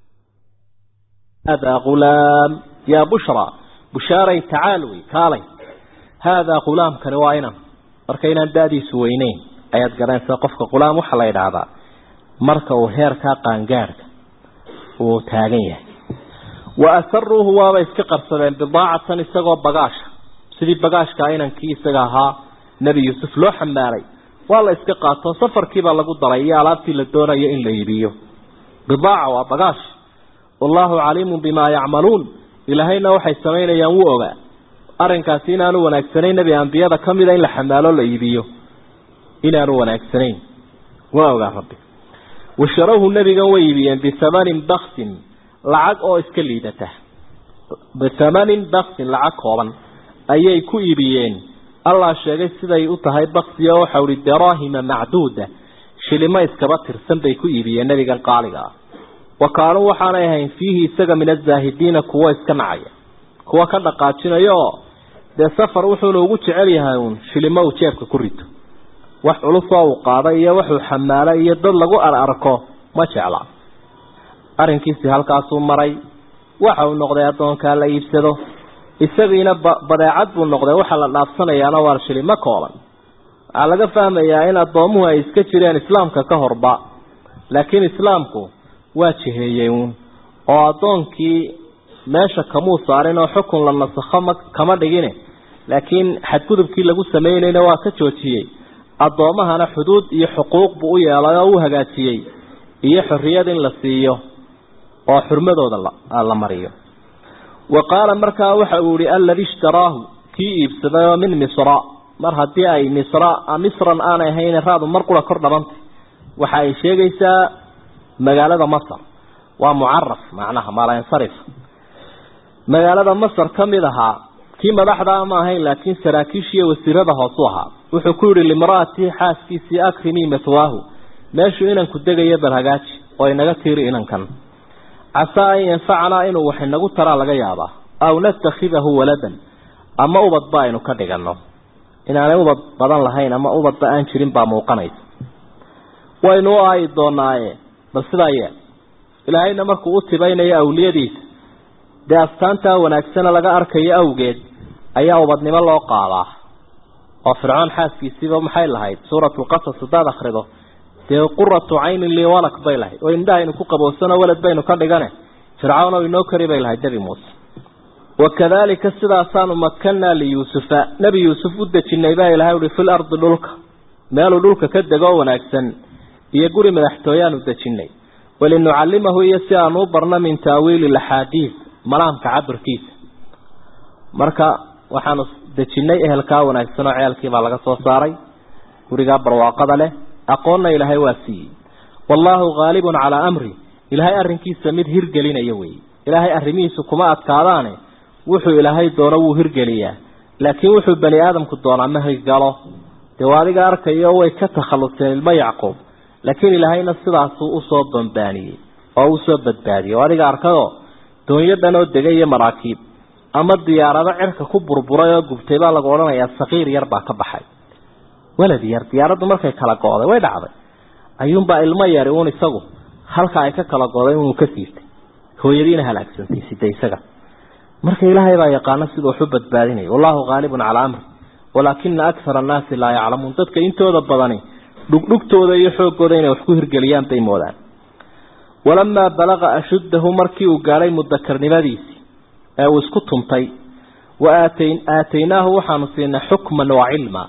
haadaa ghulaam yaa bushra bushaaray tacaal wey kaalay haadaa ghulaamkani waa inan marka inaan da-diisu weyneyn ayaad garanaysaa qofka ghulaam waxaa la yidhaahdaa marka uu heerkaa qaangaadhka uu taagan yahay wa asaruuhu waaba iska qarsadeen bidaacatan isagoo bagaasha sidii bagaashkaa inankii isaga ahaa nebi yuusuf loo xambaalay waa la iska qaato safarkiibaa lagu daray iyo alaabtii la doonayo in la iibiyo bidaaca waa bagaash wallaahu caliimun bimaa yacmaluun ilaahayna waxay samaynayaan wuu ogaa arrinkaasi inaanu wanaagsanayn nebi ambiyada ka mida in la xamaalo la iibiyo inaanu wanaagsanayn waa ogaa rabbi washarawhu nebigan way iibiyeen bihamanin baksin lacag oo iska liidata bihamanin baksin lacag kooban ayay ku iibiyeen allah sheegay siday u tahay baksi oo waxau ihi daraahima macduuda shilimo iskaba tirsan bay ku iibiyeen nebigan qaaliga ah wa kaanuu waxaanay ahayn fiihi isaga min azaahidiina kuwo iska nacaya kuwa ka dhaqaajinaya oo dee safar wuxuuna ugu jecel yahay uun shilimo uu jeebka ku rito wax culusoo uu qaaday iyo waxuu xamaalay iyo dad lagu ararko ma jecla arrinkiisi halkaasuu maray waxa uu noqday addoonkaa la iibsado isagiina badeecad buu noqday waxaa la dhaafsanayaana waa shilimo kooban waxaa laga fahmayaa in addoomuhu ay iska jireen islaamka ka horba laakiin islaamku waa jiheeyey uun oo addoonkii meesha kamuu saarin oo xukun la nasakho ma kama dhigine laakiin xadgudubkii lagu samaynayna waa ka joojiyey addoomahana xuduud iyo xuquuq buu u yeelay oo u hagaajiyey iyo xorriyad in la siiyo oo xurmadooda la mariyo wa qaala markaa waxa uu yihi aladi ishtaraahu kii iibsaday oo min misra mar haddii ay misra misran aanay ahayn raadu mar qura kor dhabantay waxa ay sheegaysaa magaalada masar waa mucaraf macnaha maalansarif magaalada masar ka mid ahaa kii madaxdaa ma ahayn laakiin saraakiishiiyo wasiirada hoosu ahaa wuxuu ku yihi limra'atii xaaskiisii akrimii mathwaahu meeshuu inanku degayo bal hagaaji oo inaga tiiri inankan casaa an yanfacanaa inuu wax inagu taraa laga yaabaa aw natakhidahu waladan ama ubadba aynu ka dhigano inaanay ubad badan lahayn ama ubadba aan jirin baa muuqanaysa waynu u aayi doonaaye bal sidaa yee ilaahayna markuu u tibaynayo awliyadiisa dee astaantaa wanaagsana laga arkayo awgeed ayaa ubadnimo loo qaadaa oo fircoon xaaskiisiiba maxay lahayd suuratulqasas haddaad akrido dee quratu caynin lii walak bay lahayd oo indhahaynu ku qaboosano walad baynu ka dhigane fircawn oo inoo kari bay lahayd nebi muuse wakadalika sidaasaanu makanaa liyuusufa nebi yuusuf u dejinay baa ilahay uhi fil ardi dhulka meeluu dhulka ka degoo wanaagsan iyo guri madaxtooyaanu dejinay walinucallimahu iyo si aanu u barno min taawiili laxaadiis malaamka cabirkiisa marka waxaanu dejinay ehelkaa wanaagsan oo ceelkiibaa laga soo saaray gurigaa barwaaqada leh aqoonna ilaahay waa siiyey wallaahu haalibun calaa amri ilaahay arrinkiisa mid hirgelinaya weeye ilaahay arrimihiisu kuma adkaadaane wuxuu ilaahay doono wuu hirgeliyaa laakiin wuxuu bani aadamku doonaa ma hirgalo dee waa adiga arkayo way ka takhalluseen ilmo yacquub laakiin ilaahayna sidaasuu usoo bambaaniyey oo usoo badbaadiyey oo adiga arkadoo doonyo dhan oo degay iyo maraakiib ama diyaarado cirka ku burburay oo gubtay baa lagu odhanayaa saqiir yar baa ka baxay walad yar diyaaraddu markay kala go-day way dhacday ayuunbaa ilmo yari uun isagu halka ay ka kala goday inuu ka siirtay hooyadiina halaagsantay sida isaga marka ilaahay baa yaqaano siduu waxu badbaadinaya wallahu haalibun calaa amri walaakina akara annaasi laa yaclamuun dadka intooda badani dhugdhugtooda iyo xooggooda inay wax ku hirgeliyaan bay moodaan walamaa balaqa ashuddahu markii uu gaadhay mudakarnimadiisii ee uu isku tuntay wa aatay aataynaahu waxaanu siinay xukman wa cilma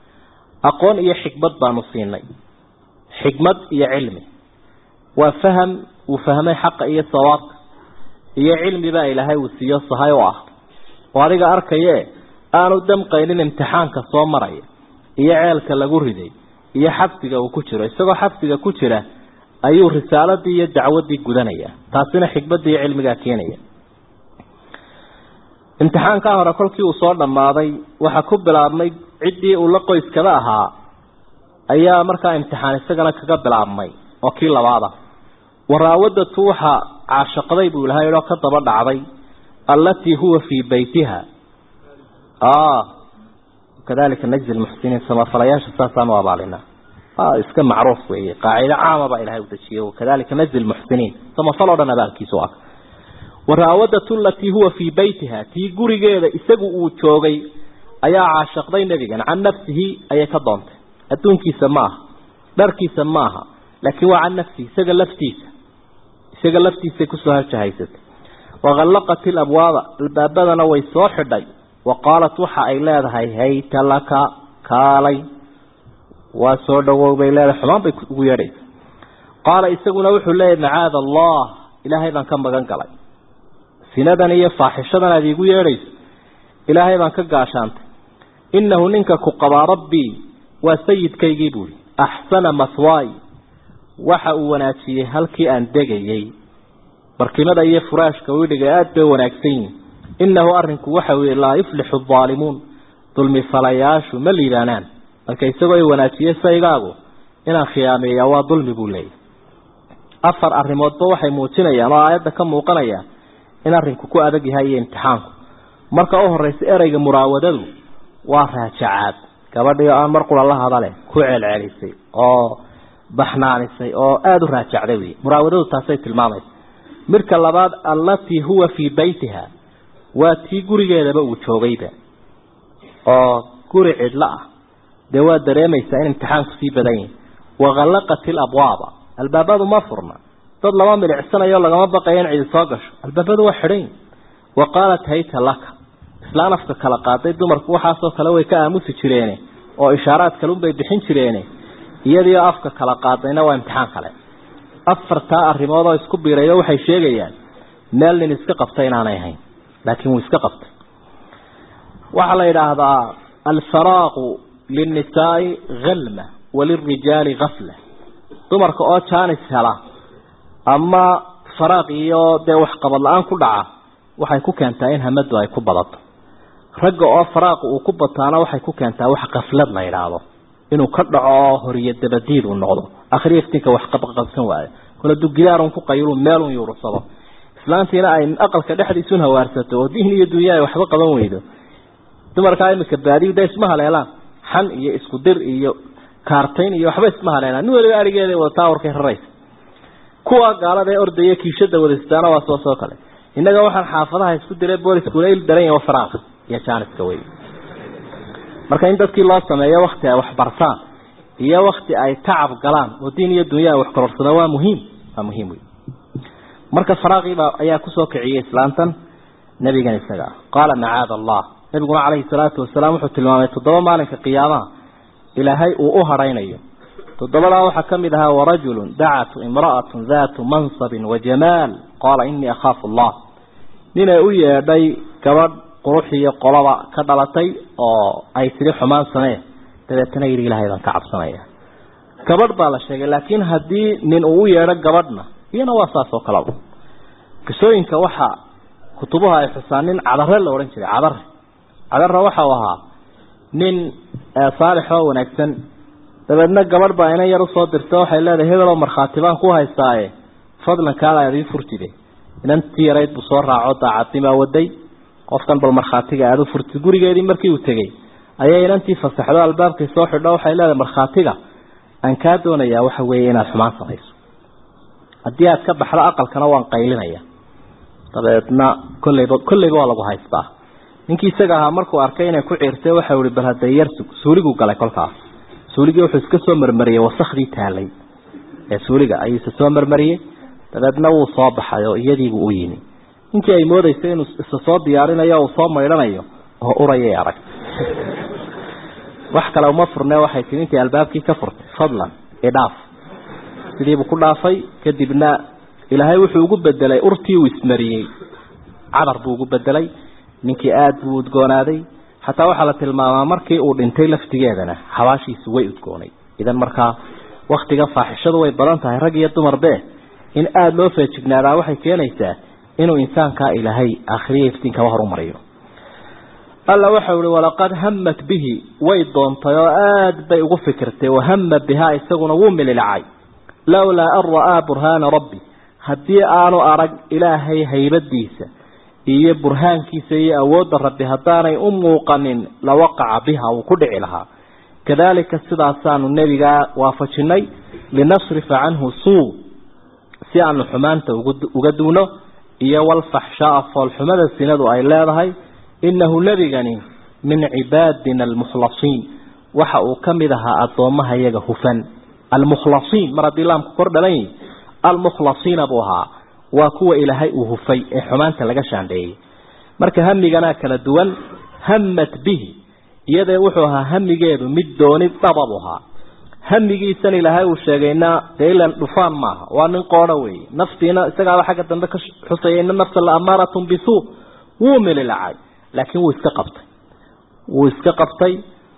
aqoon iyo xikmad baanu siinay xikmad iyo cilmi waa faham uu fahmay xaqa iyo sawaabka iyo cilmi baa ilaahay uu siiyo sahay u ah oo adiga arkaye aanu damqaynin imtixaanka soo maraya iyo ceelka lagu riday iyo xabsiga uu ku jiro isagoo xabsiga ku jira ayuu risaaladii iyo dacwadii gudanaya taasina xikmadii iyo cilmigaa keenaya imtixaankaa hore kolkii uu soo dhammaaday waxaa ku bilaabmay ciddii uu la qoyskada ahaa ayaa markaa imtixaan isagana kaga bilaabmay oo kii labaada waraawadatu waxaa caashaqday buu ilahay oo ka daba dhacday allatii huwa fii beytiha kadalika najzi lmuxsiniin samafalayaasha saasaan u abaalinaa iska macruuf weeye qaacido caama baa ilahay u dejiyey kadalika najzi lmuxsiniin samafal oo dhan abaalkiisu ah waraawadatu alatii huwa fii beytiha tii gurigeeda isagu uu joogay ayaa caashaqday nebigan can nafsihi ayay ka doontay adduunkiisa ma aha dharkiisa ma aha laakiin waa can nafsihi isaga laftiisa isaga laftiisay kusoo harjahaysatay waqallaqat ilabwaaba albaabadana way soo xidhay wa qaalat waxa ay leedahay hayta laka kaalay waa soo dhawow bay leedahay xumaan bay ugu yeedhaysa qaala isaguna wuxuu leeyahy macaada allah ilaahay baan ka magan galay sinadan iyo faaxishadan aad iigu yeedhayso ilaahay baan ka gaashaantay innahu ninka ku qabaa rabbii waa sayidkaygii buuri axsana maswaay waxa uu wanaajiyey halkii aan degayey barkimada iyo furaashka widhiga aada bay wanaagsan yihin innahu arrinku waxa weeye laa yuflixu aalimuun dulmi falayaashu ma liibaanaan marka isagoo ay wanaajiyey saygaagu inaan khiyaameeyaa waa dulmi buu leeyahy afar arrimoodba waxay muujinayaan oo aayadda ka muuqanaya in arrinku ku adag yahay iyo imtixaanku marka u horeysa ereyga muraawadadu waa raajacaad gabadhii aan mar qura la hadale ku celcelisay oo baxnaanisay oo aada u raajacday wey muraawadadu taasay tilmaamaysa midka labaad allatii huwa fii beytiha waa tii gurigeedaba uu joogayba oo guri cidlo ah dee waa dareemaysaa in imtixaanku sii badan yahi waqallaqat ilabwaaba albaabadu ma furna dad lama milicsanayo lagama baqayo in cidi soo gasho albaabadu waa xidhan wa qaalat hayta laka islaan afka kala qaaday dumarku waxaasoo kale way ka aamusi jireene oo ishaaraad kalunbay bixin jireene iyadiio afka kala qaadayna waa imtixaan kale afartaa arrimood oo isku biirayo waxay sheegayaan meel nin iska qabtay inaanay ahayn laakiin wuu iska qabtay waxaa la yidhaahdaa alfaraaqu linnisaai halma walirijaali gafla dumarka oo jaanis hela ama faraaq iyo dee waxqabad la-aan ku dhaca waxay ku keentaa in hamadu ay ku badato ragga oo faraaqu uu ku bataana waxay ku keentaa wax kaflad la yidhaahdo inuu ka dhaco oo horiyo dabadiid uu noqdo akhriya iftiinka wax qabqabsan waayo kole dugidaarun ku qaylu meelun yuursado islaantiina ay aqalka dhexdiisun hawaarsato oo diin iyo dunya ay waxba qaban weydo dumarkaa imika baadiyu dee isma haleelaan xan iyo isku dir iyo kaartayn iyo waxba isma haleelaan nin waliba arigeeda wadataa warkay raraysa kuwa gaalada ee ordaya kiishada wadaystaana waa soo soo kale innaga waxaan xaafadaha isku diray booliskuna il daran yahay faraaqa iyo jaaniska wey marka in dadkii loo sameeyo wakti ay waxbartaan iyo wakti ay tacab galaan oo diin iyo dunya ay wax kororsadaan waa muhiim waa muhiim wey marka faraaqiiba ayaa kusoo kiciyey islaantan nebigan isaga qaala macaada allah nabiguna calayhi salaatu wasalaam wuxuu tilmaamay toddoba maalinka qiyaamaha ilaahay uu u hadhaynayo toddobadaa waxaa ka mid ahaa warajulun dacatu imra'atun daatu mansabin wa jamaal qaala inii akhaafu allah ninay u yeedhay gabadh qurux iyo qolaba ka dhalatay oo ay tiri xumaan samee dabeetana yidhi ilaahay baan ka cabsanaya gabadh baa la sheegay laakiin haddii nin uu u yeedho gabadhna iyana waa saas oo kaleba qisooyinka waxaa kutubaha ay xusaan nin cadare la odhan jiray cadare cadare waxau ahaa nin saalix oo wanaagsan dabeedna gabadh baa inan yar usoo dirta waxay leedahay hebel oo markhaati baan ku haystaaye fadlan kaala aad ii furtide inantii yarayd buu soo raaco daacadnimaa waday qofkan bal markhaatiga aada u furtid gurigeedii markii uu tegey ayay inantii fasaxdo albaabkii soo xidho waxay leedahay markhaatiga aan kaa doonayaa waxa weeye inaad xumaan samayso haddii aad ka baxdo aqalkana waan qaylinaya dabeedna kolleyba kolleyba waa lagu haystaa ninkii isaga ahaa markuu arkay inay ku ciirtay waxau ihi bal hadda yar suuliguu galay kolkaas suuligii wuxuu iska soo marmariyey wasakhdii taalay ee suuliga ayuu isa soo marmariyey dabeedna wuu soo baxay oo iyadiibuu u yimi ninkii ay moodaysay inuu isa soo diyaarinayo uu soo maydhanayo oo urayay arag wax kale uma furne waxay tii intii albaabkii ka furtay fadlan idhaaf sidiibuu ku dhaafay kadibna ilaahay wuxuu ugu bedelay urtii uu ismariyey cadar buu ugu bedelay ninkii aada buu udgoonaaday xataa waxaa la tilmaamaa markii uu dhintay laftigeedana xabaashiisu way udgoonay idan markaa waktiga faaxishadu way badan tahay rag iyo dumarbe in aada loo feejignaadaa waxay keenaysaa inuu insaankaa ilaahay aakhiriya iftiinkaba horumariyo alla waxau ihi walaqad hamat bihi way doontay oo aada bay ugu fikirtay wahama bihaa isaguna wuu mililacay lowlaa an ra'aa burhaana rabbi haddii aanu arag ilaahay haybadiisa iyo burhaankiisa iyo awoodda rabbi haddaanay u muuqanin lawaqaca biha wuu ku dhici lahaa kadalika sidaasaanu nebigaa waafajinay linasrifa canhu suu si aanu xumaanta uga duuno iyo walfaxshaaa foolxumada sinadu ay leedahay inahu nebigani min cibaadina almukhlasiin waxa uu ka mid ahaa addoommaha iyaga hufan almukhlasiin mar haddii laamku kor dhalan yihi almukhlasiina buu ahaa waa kuwa ilaahay uu hufay ee xumaanta laga shaandheeyey marka hamiganaa kala duwan hamat bihi iyadee wuxuu ahaa hamigeedu mid dooni dhaba buu ahaa hamigiisan ilaahay uu sheegayna dee ilan dhufaan maaha waa nin qoodho weeye naftiina isagaaba xagga dambe ka xusaya ina nafsa la amaaratun bisuu wuu mililacay laakiin wuu iska qabtay wuu iska qabtay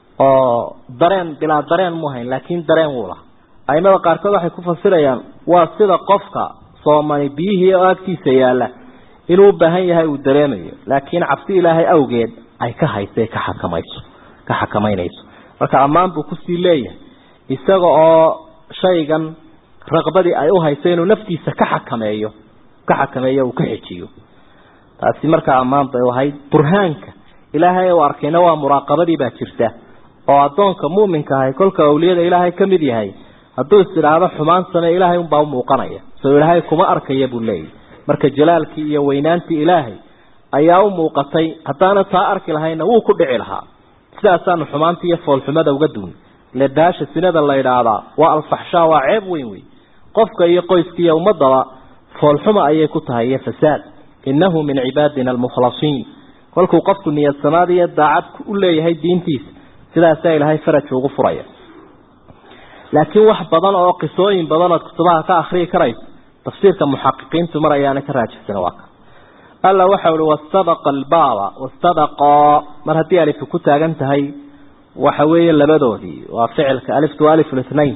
oo dareen bilaa dareen mu hayn laakiin dareen wuu laha aimada qaarkood waxay ku fasirayaan waa sida qofka soomani biyihii oo agtiisa yaalla inuu u baahan yahay uu dareemayo laakiin cabsi ilaahay awgeed ay ka haysa ka xakamayso ka xakamaynayso marka ammaan buu kusii leeyahay isaga oo shaygan raqbadii ay u hayso inuu naftiisa ka xakameeyo ka xakameeyo uu ka xejiyo taasi markaa ammaan bay ahayd burhaanka ilaahay uu arkayna waa muraaqabadii baa jirta oo addoonka muuminka ahay kolka awliyada ilaahay ka mid yahay hadduu is idhaahdo xumaan samee ilaahay unbaa u muuqanaya soo ilaahay kuma arkaya buu leeyahy marka jalaalkii iyo weynaantii ilaahay ayaa u muuqatay haddaana taa arki lahayna wuu ku dhici lahaa sidaasaanu xumaanta iyo foolxumada uga duun ile daasha sinada la idhaahdaa waa alfaxshaa waa ceeb weyn wey qofka iyo qoyska iyo ummadaba foolxuma ayay ku tahay iyo fasaad innahu min cibaadina almukhlasiin kolkuu qofku niyadsamaad iyo daacad u leeyahay diintiisa sidaasaa ilaahay faraj ugu furaya laakiin wax badan oo qisooyin badan ood kutubaha ka akriyi karayso tafsiirka muxaqiqiintu mar ayaana ka raajixsan waa ka alla waxa uhi wastabaqa albaaba wastadaqaa mar haddii alifu ku taagan tahay waxa weeye labadoodii waa ficilka aliftu alif lithnain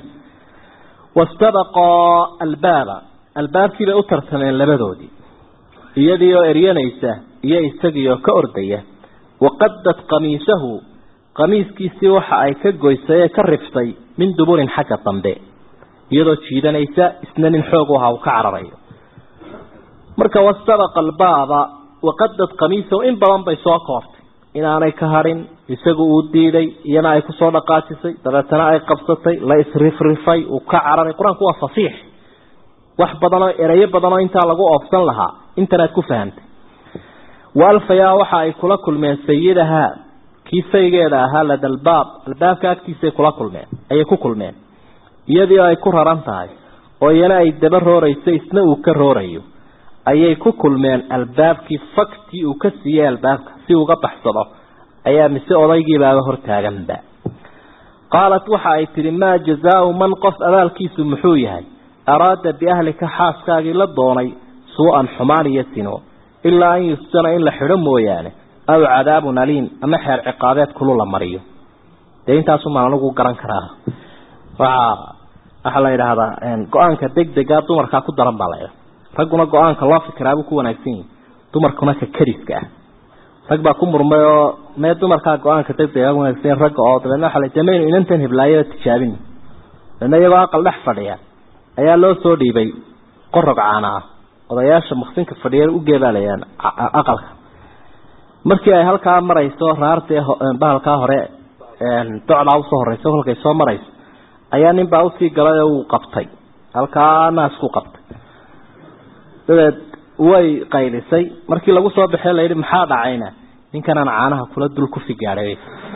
wastabaqaa albaaba albaabkii bay u tartameen labadoodii iyadii oo eryanaysa iyo isagii oo ka ordaya waqadat qamiisahu qamiiskiisii waxa ay ka goysay ee ka riftay min duburin xagga dambe iyadoo jiidanaysa isna nin xoog u ahaa uu ka cararayo marka wastabaqa albaaba waqadad qamiisahu in badan bay soo koortay inaanay ka harin isagu uu diiday iyana ay kusoo dhaqaajisay dabeetana ay qabsatay la isrifrifay uu ka cararay qur-aanku waa fasiix wax badanoo ereyo badanoo intaa lagu oofsan lahaa intanaad ku fahamtay waalfayaa waxa ay kula kulmeen sayidahaa kii saygeeda ahaa lada albaab albaabka agtiisay kula kulmeen ayay ku kulmeen iyadii ay ku raran tahay oo iyana ay daba roorayso isna uu ka roorayo ayay ku kulmeen albaabkii faktii uu ka siiyey albaabka si uga baxsado ayaa mise odaygiibaaba hortaaganba qaalat waxa ay tihi maa jazaau man qof abaalkiisu muxuu yahay araada biahlika xaaskaagii la doonay suu-an xumaan iyo sino ilaa an yusjana in la xidho mooyaane aw cadaabun aliim ama xeer ciqaabeed kulu la mariyo dee intaasumaan anigu garan karaa waa waxaa la yidhaahdaa go-aanka deg dega dumarkaa ku daran baa la ragguna go-aanka loo fikiraabuu ku wanaagsan yihi dumarkuna ka kariska ah rag baa ku murmay oo mee dumarkaa go-aanka deg dega wanaagsan ragga oo dabeedna waa de maynu inantan hiblaayo tijaabin dabeedna iyagoo aqal dhex fadhiya ayaa loo soo dhiibay qorog caana ah odayaasha maksinka fadhiya u geebaalayaan aqalka markii ay halkaa marayso raartee bahalkaa hore docdaa usoo horeysa kolkay soo marayso ayaa nin baa usii galay oo uu qabtay halkaa naasku qabtay dabeed way qaylisay markii lagu soo baxee layidhi maxaa dhacayna ninkanaan caanaha kula dul kufi gaadhay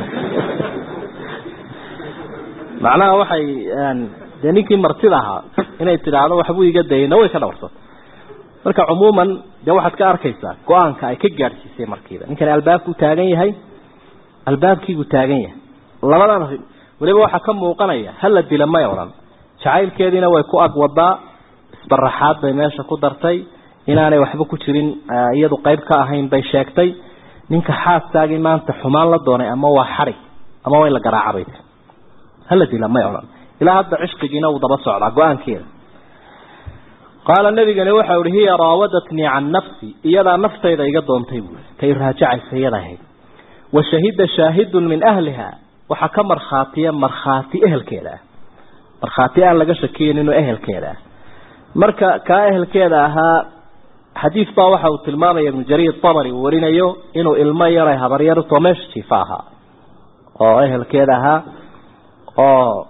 macnaha waxay dee ninkii martida ahaa inay tidhaahdo waxbuu iga dayayna way ka dhawarsatay marka cumuuman dee waxaad ka arkaysaa go-aanka ay ka gaadhsiisay markiiba ninkani albaabkuu taagan yahay albaabkiibuu taagan yahay labadan arrin weliba waxaa ka muuqanaya hala dila may odhan jacaylkeediina way ku ag wadaa isbaraxaad bay meesha ku dartay inaanay waxba ku jirin iyadu qayb ka ahayn bay sheegtay ninka xaaskaagii maanta xumaan la doonay ama waa xarig ama waa in la garaacabay hala dila may odhan ilaa hadda cishqigiina uu daba socdaa go-aankeeda qaala nabigani waxau ihi hiya raawadatnii can nafsi iyadaa naftayda iga doontay buui kay raajacaysa iyada ahayd wa shahida shaahidun min ahliha waxaa ka markhaatiya markhaati ehelkeeda ah markhaati aan laga shakiyin inuu ehelkeeda ah marka kaa ehelkeeda ahaa xadiis baa waxa uu tilmaamaya ibnu jariir tabari uu warinayo inuu ilmo yaray habaryartoo meesha jiifa ahaa oo ehelkeeda ahaa oo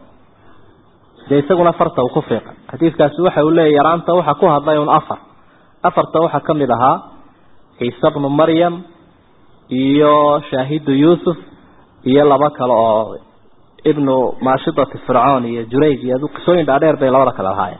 dee isaguna farta uu ku fiiqa xadiidkaasi waxa uu leeyahy yaraanta waxaa ku hadlay un afar afarta waxaa ka mid ahaa ciise bnu maryam iyo shaahidu yuusuf iyo laba kale oo ibnu maashidati fircoon iyo jurayj iyo qisooyin dhaadheer bay labada kale lahaayeen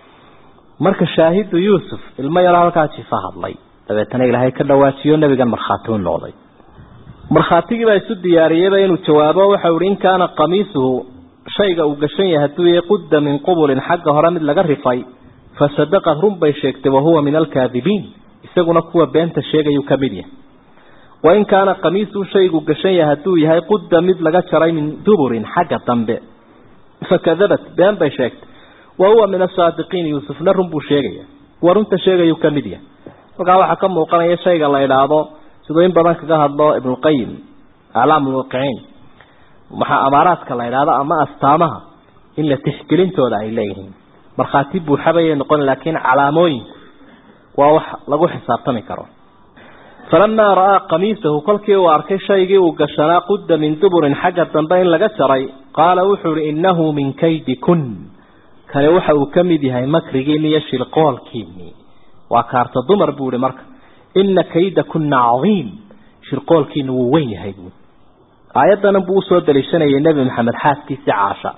marka shaahidu yuusuf ilmo yaro halkaa jifa hadlay dabeetana ilaahay ka dhawaajiyo nebigan markhaati u noqday markhaatigii baa isu diyaariyeyba inuu jawaabo waxau ihi in kaana qamiisuhu shayga uu gashan yahay hadduu yahay qudda min qubulin xagga hore mid laga rifay fasadaqad run bay sheegtay wahuwa min alkaadibiin isaguna kuwa beenta sheegayuu ka mid yahay wain kaana qamiisuhu shaygu gashan yahay hadduu yahay qudda mid laga jaray min duburin xagga dambe fakadabat been bay sheegtay wahuwa min asaadiqiin yuusufna run buu sheegaya kuwa runta sheegayuu ka mid yahay halkaa waxaa ka muuqanaya shayga la idhaahdo siduu in badan kaga hadlo ibnulqayim aclaam lmuwaqiciin maxaa amaaraadka la idhaahdo ama astaamaha in la tixgelintooda ay leeyihiin markhaati buuxabayay noqon laakiin calaamooyinku waa wax lagu xisaabtami karo falamaa ra'aa qamiisahu kolkii uu arkay shaygii uu gashanaa qudda min duburin xagga dambe in laga jaray qaala wuxuu ihi innahu min kaydi kun kani waxa uu ka mid yahay makrigiini iyo shirqoolkiinii waa kaarta dumar buu ihi marka ina kayda kuna cadiim shirqoolkiina wuu weyn yahay buui aayaddanan buu usoo daliishanayay nebi maxamed xaaskiisii caasha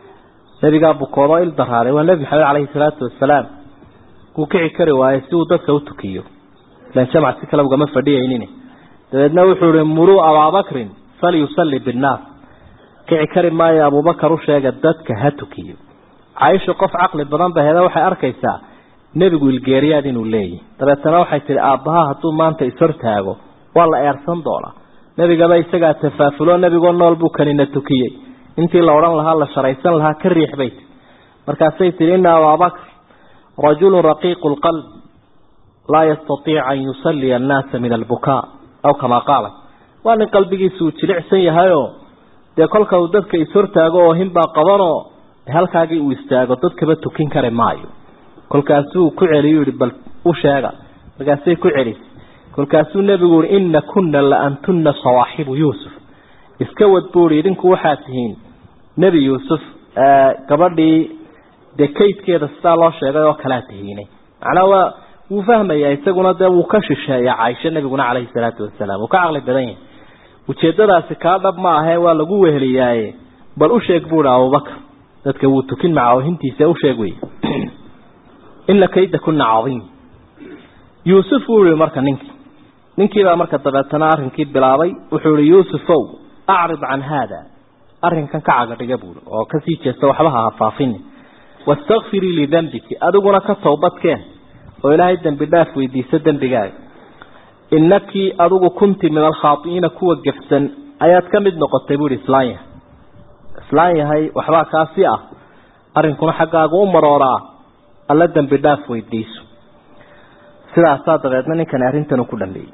nebigaa bukoodoo il daraaray waa nebi maxamed caleyhi salaatu wasalaam wuu kici kari waayey si uu dadka u tukiyo ilan jamac si kale ugama fadhiyaynin dabeedna wuxuu ihi muruu abaabakrin falyusalli binnaas kici kari maayo abubakar u sheega dadka ha tukiyo caaisha qof caqli badan ba heda waxay arkaysaa nebigu ilgeeriyaad inuu leeyahy dabeetana waxay tihi aabbaha hadduu maanta ishortaago waa la eersan doonaa nebigaba isagaa tafaafulo nebigoo nool buu kanina tukiyey intii la odhan lahaa la sharaysan lahaa ka riix bay tii markaasay tihi ina abaabakr rajulun raqiiqu lqalb laa yastatiic an yusalliya annaasa min albukaa aw kamaa qaala waa nin qalbigiisa uu jilicsan yahayoo dee kolka uu dadka ishortaago oo hinbaa qabanoo halkaagii uu istaago dadkaba tukin kari maayo kolkaasuu ku celiyu yihi bal u sheega markaasay ku celisay kolkaasuu nebigu yihi ina kuna la antuna sawaaxibu yuusuf iska wad buu ihi idinku waxaad tihiin nebi yuusuf gabadhii dee kaydkeeda sidaa loo sheegay oo kalea tihiine macnaa waa wuu fahmayaa isaguna dee wuu ka shisheeya caaisho nebiguna caleyhi salaatu wasalaam wuu ka caqli badan yahay ujeedadaasi kaa dhab ma ahee waa lagu weheliyaaye bal u sheeg buu ihi abubakar dadka wuu tukin maca oohintiisa u sheeg wey ina kayda kuna cadiim yuusuf wuu yihi marka ninkii ninkiibaa marka dabeetana arrinkii bilaabay wuxuu ihi yuusufow acrid can haada arrinkan ka cagadhiga buui oo kasii jeesta waxba ha hafaafini wastakfirii lidembiki adiguna ka towbadkeen oo ilaahay dembi dhaaf weydiiso dembigaaga inakii adigu kunti min alkhaai'iina kuwa gefsan ayaad ka mid noqotay buuhi islaan yahay islaan yahay waxbaa kaasi ah arrinkuna xaggaaga u marooraa alla dembi dhaaf weydiiso sidaasaa dabeedna ninkani arrintan ku dhameeyey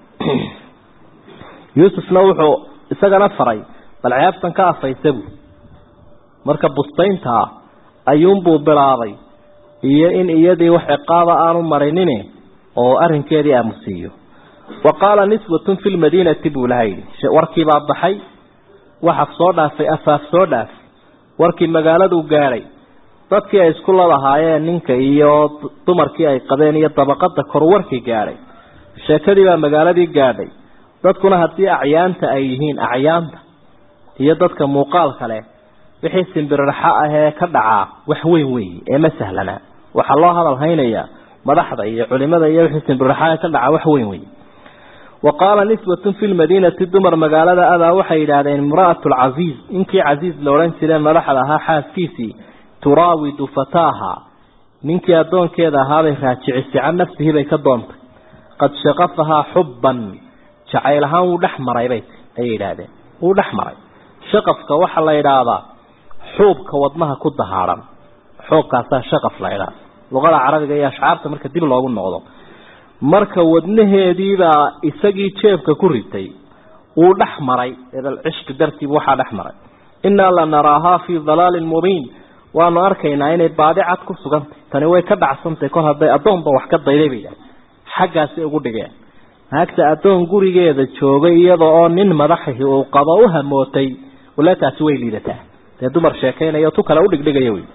yuusufna wuxuu isagana faray bal ceebtan ka afaysa buu marka bustayntaa ayuunbuu bilaabay iyo in iyadii wax ciqaaba aanu marinine oo arrinkeedii aamusiiyo wa qaala niswatun fi lmadiinati buu laha yidhi warkiibaa baxay waxaf soo dhaafay afaaf soo dhaaf warkii magaaladuu gaadhay dadkii ay isku ladahaayeen ninka iyo dumarkii ay qabeen iyo dabaqada kor warkii gaadhay sheekadii baa magaaladii gaadhay dadkuna haddii acyaanta ay yihiin acyaanta iyo dadka muuqaalka leh wixii simbiriraxo ahee ka dhacaa wax weyn weeye ee ma sahlana waxaa loo hadal haynayaa madaxda iyo culimada iyo wixii simbiriraxo ee ka dhacaa wax weyn weeye wa qaala niswatun fi lmadiinati dumar magaalada adaa waxay yidhaahdeen imra'atu lcasiiz ninkii casiiz la odhan jiree madaxda ahaa xaaskiisii turaawidu fataaha ninkii addoonkeeda ahaabay raajicisay can nafsihi bay ka doontay qad shaqafahaa xubban jacayl ahaan wuu dhex maray bay ayay yidhaahdeen wuu dhex maray shaqafka waxaa la yidhaahdaa xuubka wadnaha ku dahaadhan xuubkaasaa shaqaf la yidhaahda luqada carabiga iyo ashcaarta marka dib loogu noqdo marka wadnaheediibaa isagii jeebka ku ritay wuu dhex maray edal cishqi dartiibu waxaa dhex maray innaa la naraahaa fii dalaalin mubiin waanu arkaynaa inay baadi cad ku sugantay tani way ka dhacsantay kol hadday addoonba wax ka dayday bay idhaha xaggaasi ugu dhigeen naagta addoon gurigeeda joogay iyada oo nin madaxahi uu qabo u hamootay wala taasi way liidataa dee dumar sheekaynayo tu kale udhigdhigaya wey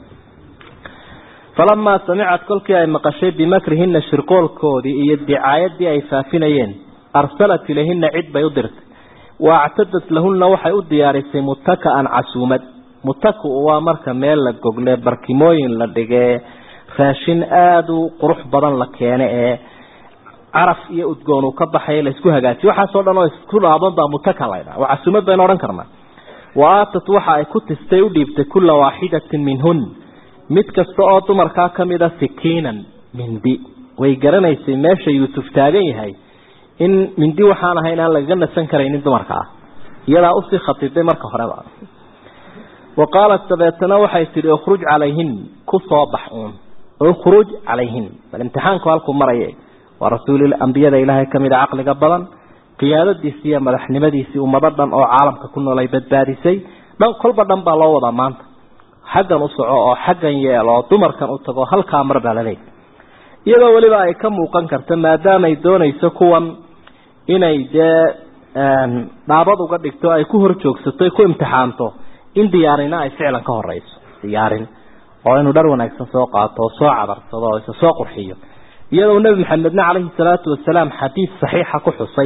falamaa samicad kolkii ay maqashay bimakrihina shirqoolkoodii iyo dicaayadii ay faafinayeen arsalat ilayhina cid bay u dirtay wa actadat lahunna waxay u diyaarisay mutaka'an casuumad mutaku waa marka meel la gogle barkimooyin la dhigee raashin aada u qurux badan la keene ee caraf iyo udgoon uu ka baxay laysku hagaajiyo waxaasoo dhan oo isku dhaaban baa mutaka laydhaha waa casuumad baynu odhan karnaa wa aatat waxa ay ku tistay u dhiibtay kulla waaxidatin minhun mid kasta oo dumarkaa ka mida sikiinan mindi way garanaysay meesha yuusuf taagan yahay in mindi waxaan ahay inaan lagaga nasan karaynin dumarka ah iyadaa usii khatiday marka horeba wa qaalat dabeetana waxay tidhi ukhruj calayhin ku soo bax uun ukhruj calayhin bal imtixaanku halkuu maraya waa rasuul ambiyada ilaahay ka mid a caqliga badan qiyaadadiisi iyo madaxnimadiisii ummado dhan oo caalamka ku nool ay badbaadisay dhan kolba dhan baa loo wadaa maanta xaggan u soco oo xaggan yeel oo dumarkan u tago halkaa mar baa laleeyahy iyadoo weliba ay ka muuqan karta maadaamay doonayso kuwan inay dee dhaabad uga dhigto ay ku hor joogsato ku imtixaanto in diyaarina ay ficlan ka horeyso diyaarin oo inuu dhar wanaagsan soo qaato oo soo cabarsado oo isa soo qurxiyo iyadoo nebi maxamedna calayhi salaatu wasalaam xadiid saxiixa ku xusay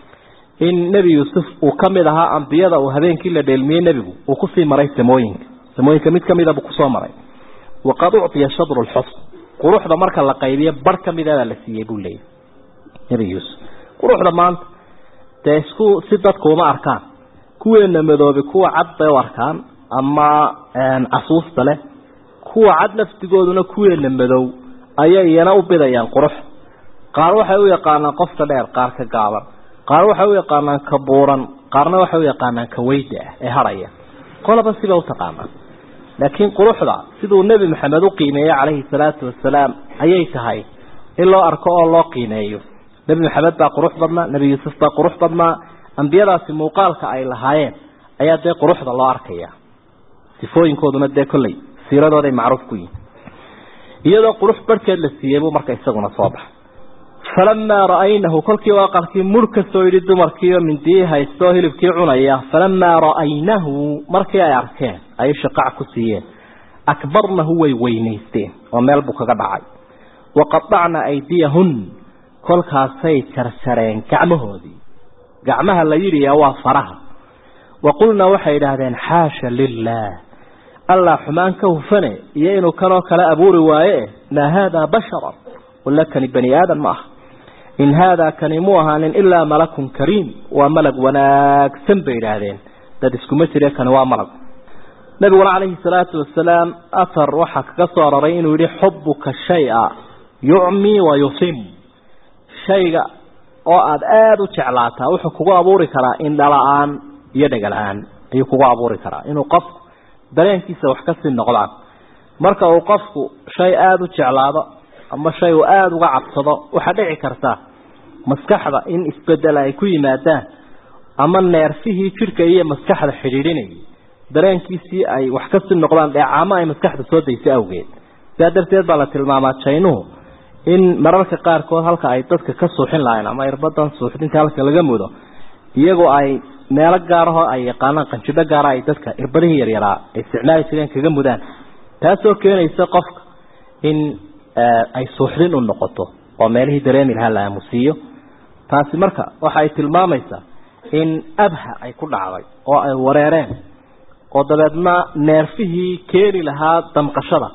in nebi yuusuf uu ka mid ahaa ambiyada uu habeenkii la dheelmiyey nebigu uu kusii maray samooyinka samooyinka mid kamida buu kusoo maray waqad uctiya shadru lxusn quruxda marka la qaybiyo bar kamidabaa la siiyey buu leeyahy nebi yuusuf quruxda maanta dee isku si dadku uma arkaan kuweena madoobi kuwa cad bay u arkaan ama casuusta leh kuwa cad laftigooduna kuweena madow ayay iyana u bidayaan qurux qaar waxay u yaqaanaan qofka dheer qaar ka gaaban qaar waxay u yaqaanaan ka buuran qaarna waxay u yaqaanaan ka weyda ah ee haraya qolaba siba utaqaanaan laakiin quruxda siduu nebi maxamed u qiimeeyey calayhi salaatu wasalaam ayay tahay in loo arko oo loo qiimeeyo nebi maxamed baa qurux badnaa nebi yuusuf baa qurux badnaa ambiyadaasi muuqaalka ay lahaayeen ayaa dee quruxda loo arkaya sifooyinkooduna dee kolley siiradooday macruuf ku yihin iyadoo qurux barhkeed la siiyey buu marka isaguna soo baxay falamaa ra'aynahu kolkii u aqalkii mur kasoo yidhi dumarkiioo mindiyii haysto oo hilibkii cunaya falamaa ra'aynahu markii ay arkeen ay shaqac ku siiyeen akbarnahu way weynaysteen oo meel buu kaga dhacay waqadacna aydiyahun kolkaasay jarjareen gacmahoodii gacmaha la yidhiya waa faraha wa qulna waxay idhaahdeen xaasha lilah allah xumaan ka hufane iyo inuu kanoo kale abuuri waaye maa haadaa basharan wala kani bani aadan ma aha in haadaa kani mu ahaanin ilaa malakun kariim waa malag wanaagsan bay idhaahdeen dad iskuma jire kani waa malag nabiguna calayhi salaatu wasalaam athar waxaa kaga soo aroray inuu yihi xubuka shaya yucmi wa yusim shayga oo aada aada u jeclaataa wuxuu kugu abuuri karaa indhala-aan iyo dhega-la-aan ayuu kugu abuuri karaa inuu qofku dareenkiisa wax kasii noqdaan marka uu qofku shay aada u jeclaado ama shay uu aada uga cabsado waxaa dhici karta maskaxda in isbedel ay ku yimaadaan ama neerfihii jidhka iyo maskaxda xidhiidhinayay dareenkiisii ay wax kasii noqdaan dheecaamo ay maskaxda soo daysay awgeed sidaa darteed baa la tilmaamaa jaynuhu in mararka qaarkood halka ay dadka ka suuxin lahayn ama irbadan suuxdinta halka laga mudo iyagoo ay meelo gaarahoo ay yaqaanaan qanjidho gaara ay dadka irbadihii yaryaraa ay isticmaali jireen kaga mudaan taasoo keenaysa qofka in ay suuxdin u noqoto oo meelihii dareemi lahaa la aamusiiyo taasi marka waxa ay tilmaamaysaa in abha ay ku dhacday oo ay wareereen oo dabeedna neerfihii keeni lahaa damqashada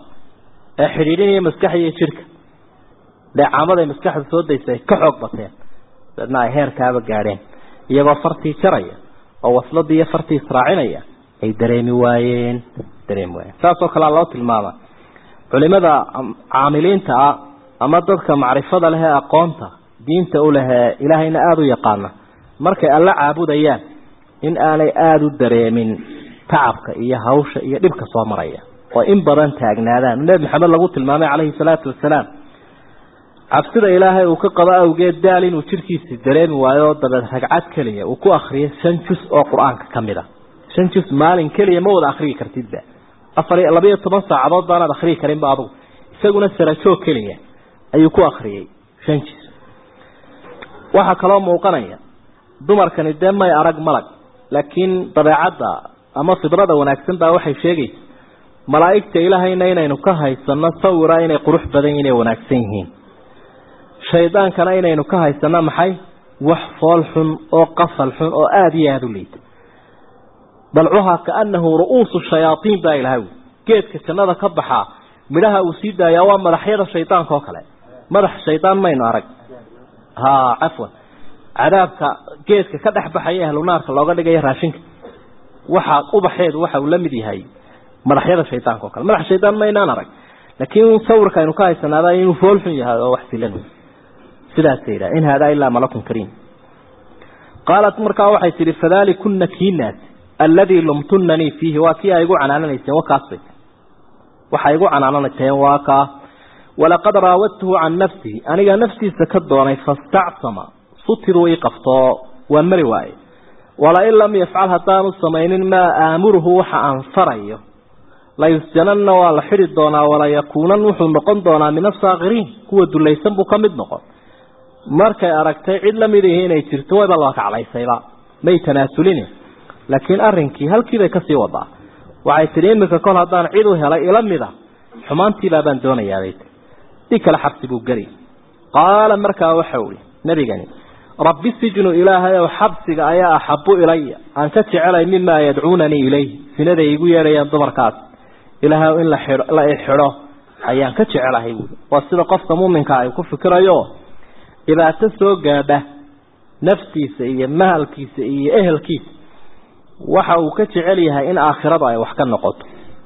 ee xidhiidhinaya maskaxda iyo jidhka dheecaamada ay maskaxda soo daysa ay ka xoog bateen dabeedna ay heerkaaba gaadheen iyagoo fartii jaraya oo wasladii iyo fartii israacinaya ay dareemi waayeen dareemi waayeen saasoo kalea loo tilmaama culimada caamiliinta ah ama dadka macrifada leh ee aqoonta diinta u lehee ilaahayna aada u yaqaana markay alla caabudayaan in aanay aada u dareemin tacabka iyo hawsha iyo dhibka soo maraya oo in badan taagnaadaan nebi maxamed lagu tilmaamay calayhi salaatu wasalaam cabsida ilaahay uu ka qabo awgeed daal inuu jidhkiisi dareemi waayo dabeed ragcad keliya uu ku akriyo shan jus oo qur-aanka ka mid a shan jus maalin keliya ma wada akriyi kartidba afar labayo toban saacadood baanaad akriyi karinba adugu isaguna sarajoog keliya ayuu ku akriyey shan jus waxaa kaloo muuqanaya dumarkani dee may arag malag laakiin dabeecadda ama fidrada wanaagsan baa waxay sheegaysa malaa'igta ilaahayna inaynu ka haysano sawira inay qurux badan inay wanaagsan yihiin shaydaankana inaynu ka haysano maxay wax fool xun oo qafal xun oo aada iyo aada u liita dalcuhaa kaanahu ru'uusu shayaaiin baa ilahay geedka jannada ka baxaa midhaha uu sii daayaa waa madaxyada shaydaanka oo kale madax shaydaan maynu arag ha cafwan cadaabka geedka ka dhex baxaya ahlunaarka looga dhigaya raashinka waxa ubaxeedu waxa uu la mid yahay madaxyada shaydaanka oo kale madax shaydaan maynaan arag laakiin sawirka aynu ka haysanaada inuu fool xun yahay oo wax silan sidaasay yidhaha in haadaa ilaa malakun kariim qaalat markaa waxay tidhi fadaalikuna kiinaas alladii lumtunanii fiihi waa kii ay igu canaananayseen wakaasbay waxay igu canaananayseen waa kaa walaqad raawadtuhu can nafsihi aniga naftiisa ka doonay fastacsama sutiruu ii qaftoo waan mari waaye walain lam yafcal haddaanu samaynin maa aamuruhu waxa aan farayo layusjananna waa la xidhi doonaa walayakuunan wuxuu noqon doonaa min asaakiriin kuwa dulaysan buu ka mid noqon markay aragtay cid lamid ihi inay jirto wayba laba kaclaysayba may tanaasulin laakiin arrinkii halkiibay kasii wadaa waxay tidhi iminka kol haddaan cid u helay ila mida xumaantiibaabaan doonayaabay si kale xabsi buu geli qaala markaa waxa ui nebigani rabbi sijnu ilaahay ow xabsiga ayaa axabu ilaya aan ka jecelay mimaa yadcuunanii ilayh sinaday igu yeedhayaan dumarkaas ilaahay in la ixidho ayaan ka jecelahay buui waa sida qofka muuminka ay ku fikirayo dhibaato soo gaadha naftiisa iyo mahalkiisa iyo ehelkiisa waxa uu ka jecel yahay in aakhiradu ay wax ka noqoto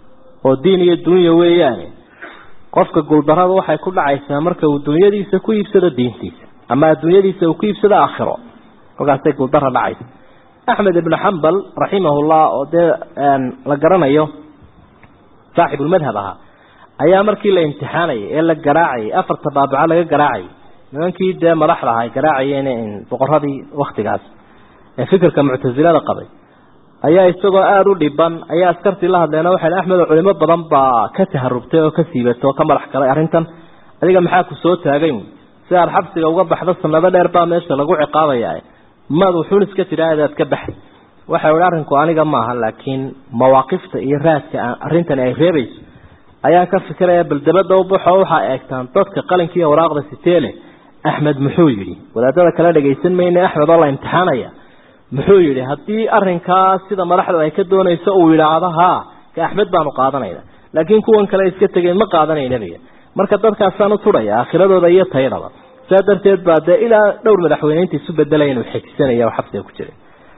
oo diin iyo dunya weeyaane qofka guuldarrada waxay ku dhacaysaa marka uu dunyadiisa ku iibsado diintiisa ama adduunyadiisa uu ku iibsado aakhiro halkaasay guuldara dhacaysa axmed ibnu xambal raximahullah oo dee la garanayo saaxibulmadhab ahaa ayaa markii la imtixaanayay ee la garaacayay afarta baabaco laga garaacayay nimankii dee madaxda aha ay garaacayeen boqoradii waktigaas ee fikirka muctasilada qabay ayaa isagoo aada u dhiban ayaa askartii la hadleen waxay axmedo culimo badan baa ka taharubtay oo ka siibatay oo ka madax galay arrintan adiga maxaa ku soo taagay si aad xabsiga uga baxdo sanado dheer baa meesha lagu ciqaabaya maad wuxuun iska tidhaahda aad ka baxay waxa ihi arrinku aniga maaha laakiin mawaaqifta iyo raadka arrintani ay reebayso ayaan ka fikiraya bal dabada u baxo waxaa eegtaan dadka qalinka iyo waraaqda siteele axmed muxuu yidhi wadaadada kale dhagaysan mayne axmed oo la imtixaanaya muxuu yidhi haddii arrinkaa sida madaxdu ay ka doonayso uu yidhaahdo haa ka axmed baanu qaadanayna laakiin kuwan kale iska tegeen ma qaadanay nebiga marka dadkaasaan u tudhaya aakhiradooda iyo tayadaba saa darteed baa dee ilaa dhowr madaxweyneynta isu bedelaya inuu xejisanaya oo xabsiga ku jiray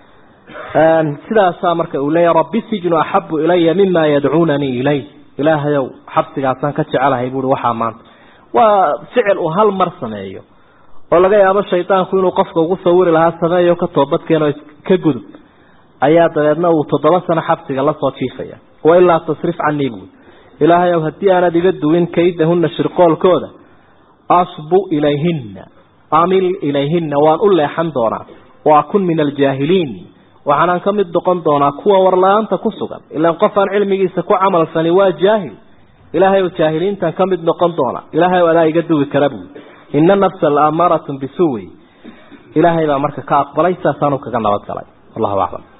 sidaasaa marka uu leeyahy rabbi sijnu axabu ilaya mima yadcuunanii ilay ilaahayow xabsigaasaan ka jecelahay buui waxaa maanta waa ficil uu hal mar sameeyo oo laga yaabo shaydaanku inuu qofka ugu sawiri lahaa sameeyo ka toobadkeenoo ka gudub ayaa dabeedna uu toddoba sano xabsiga lasoo jiifaya wailaa tasrif canii buui ilaahayow haddii aanad iga duwin kaydahuna shirqoolkooda asbu ilayhina amil ilayhina waan u leexan doonaa wa akun min aljaahiliin waxaanaan ka mid noqon doonaa kuwa warla-aanta ku sugan ilaan qof aan cilmigiisa ku camal fani waa jaahil ilaahay ow jaahiliintan ka mid noqon doona ilaahay ow adaa iga duwi kara buui ina nafsa la amaaratun bisuwi ilaahay baa marka ka aqbalay saasaanu kaga nabad galay wallahu aclam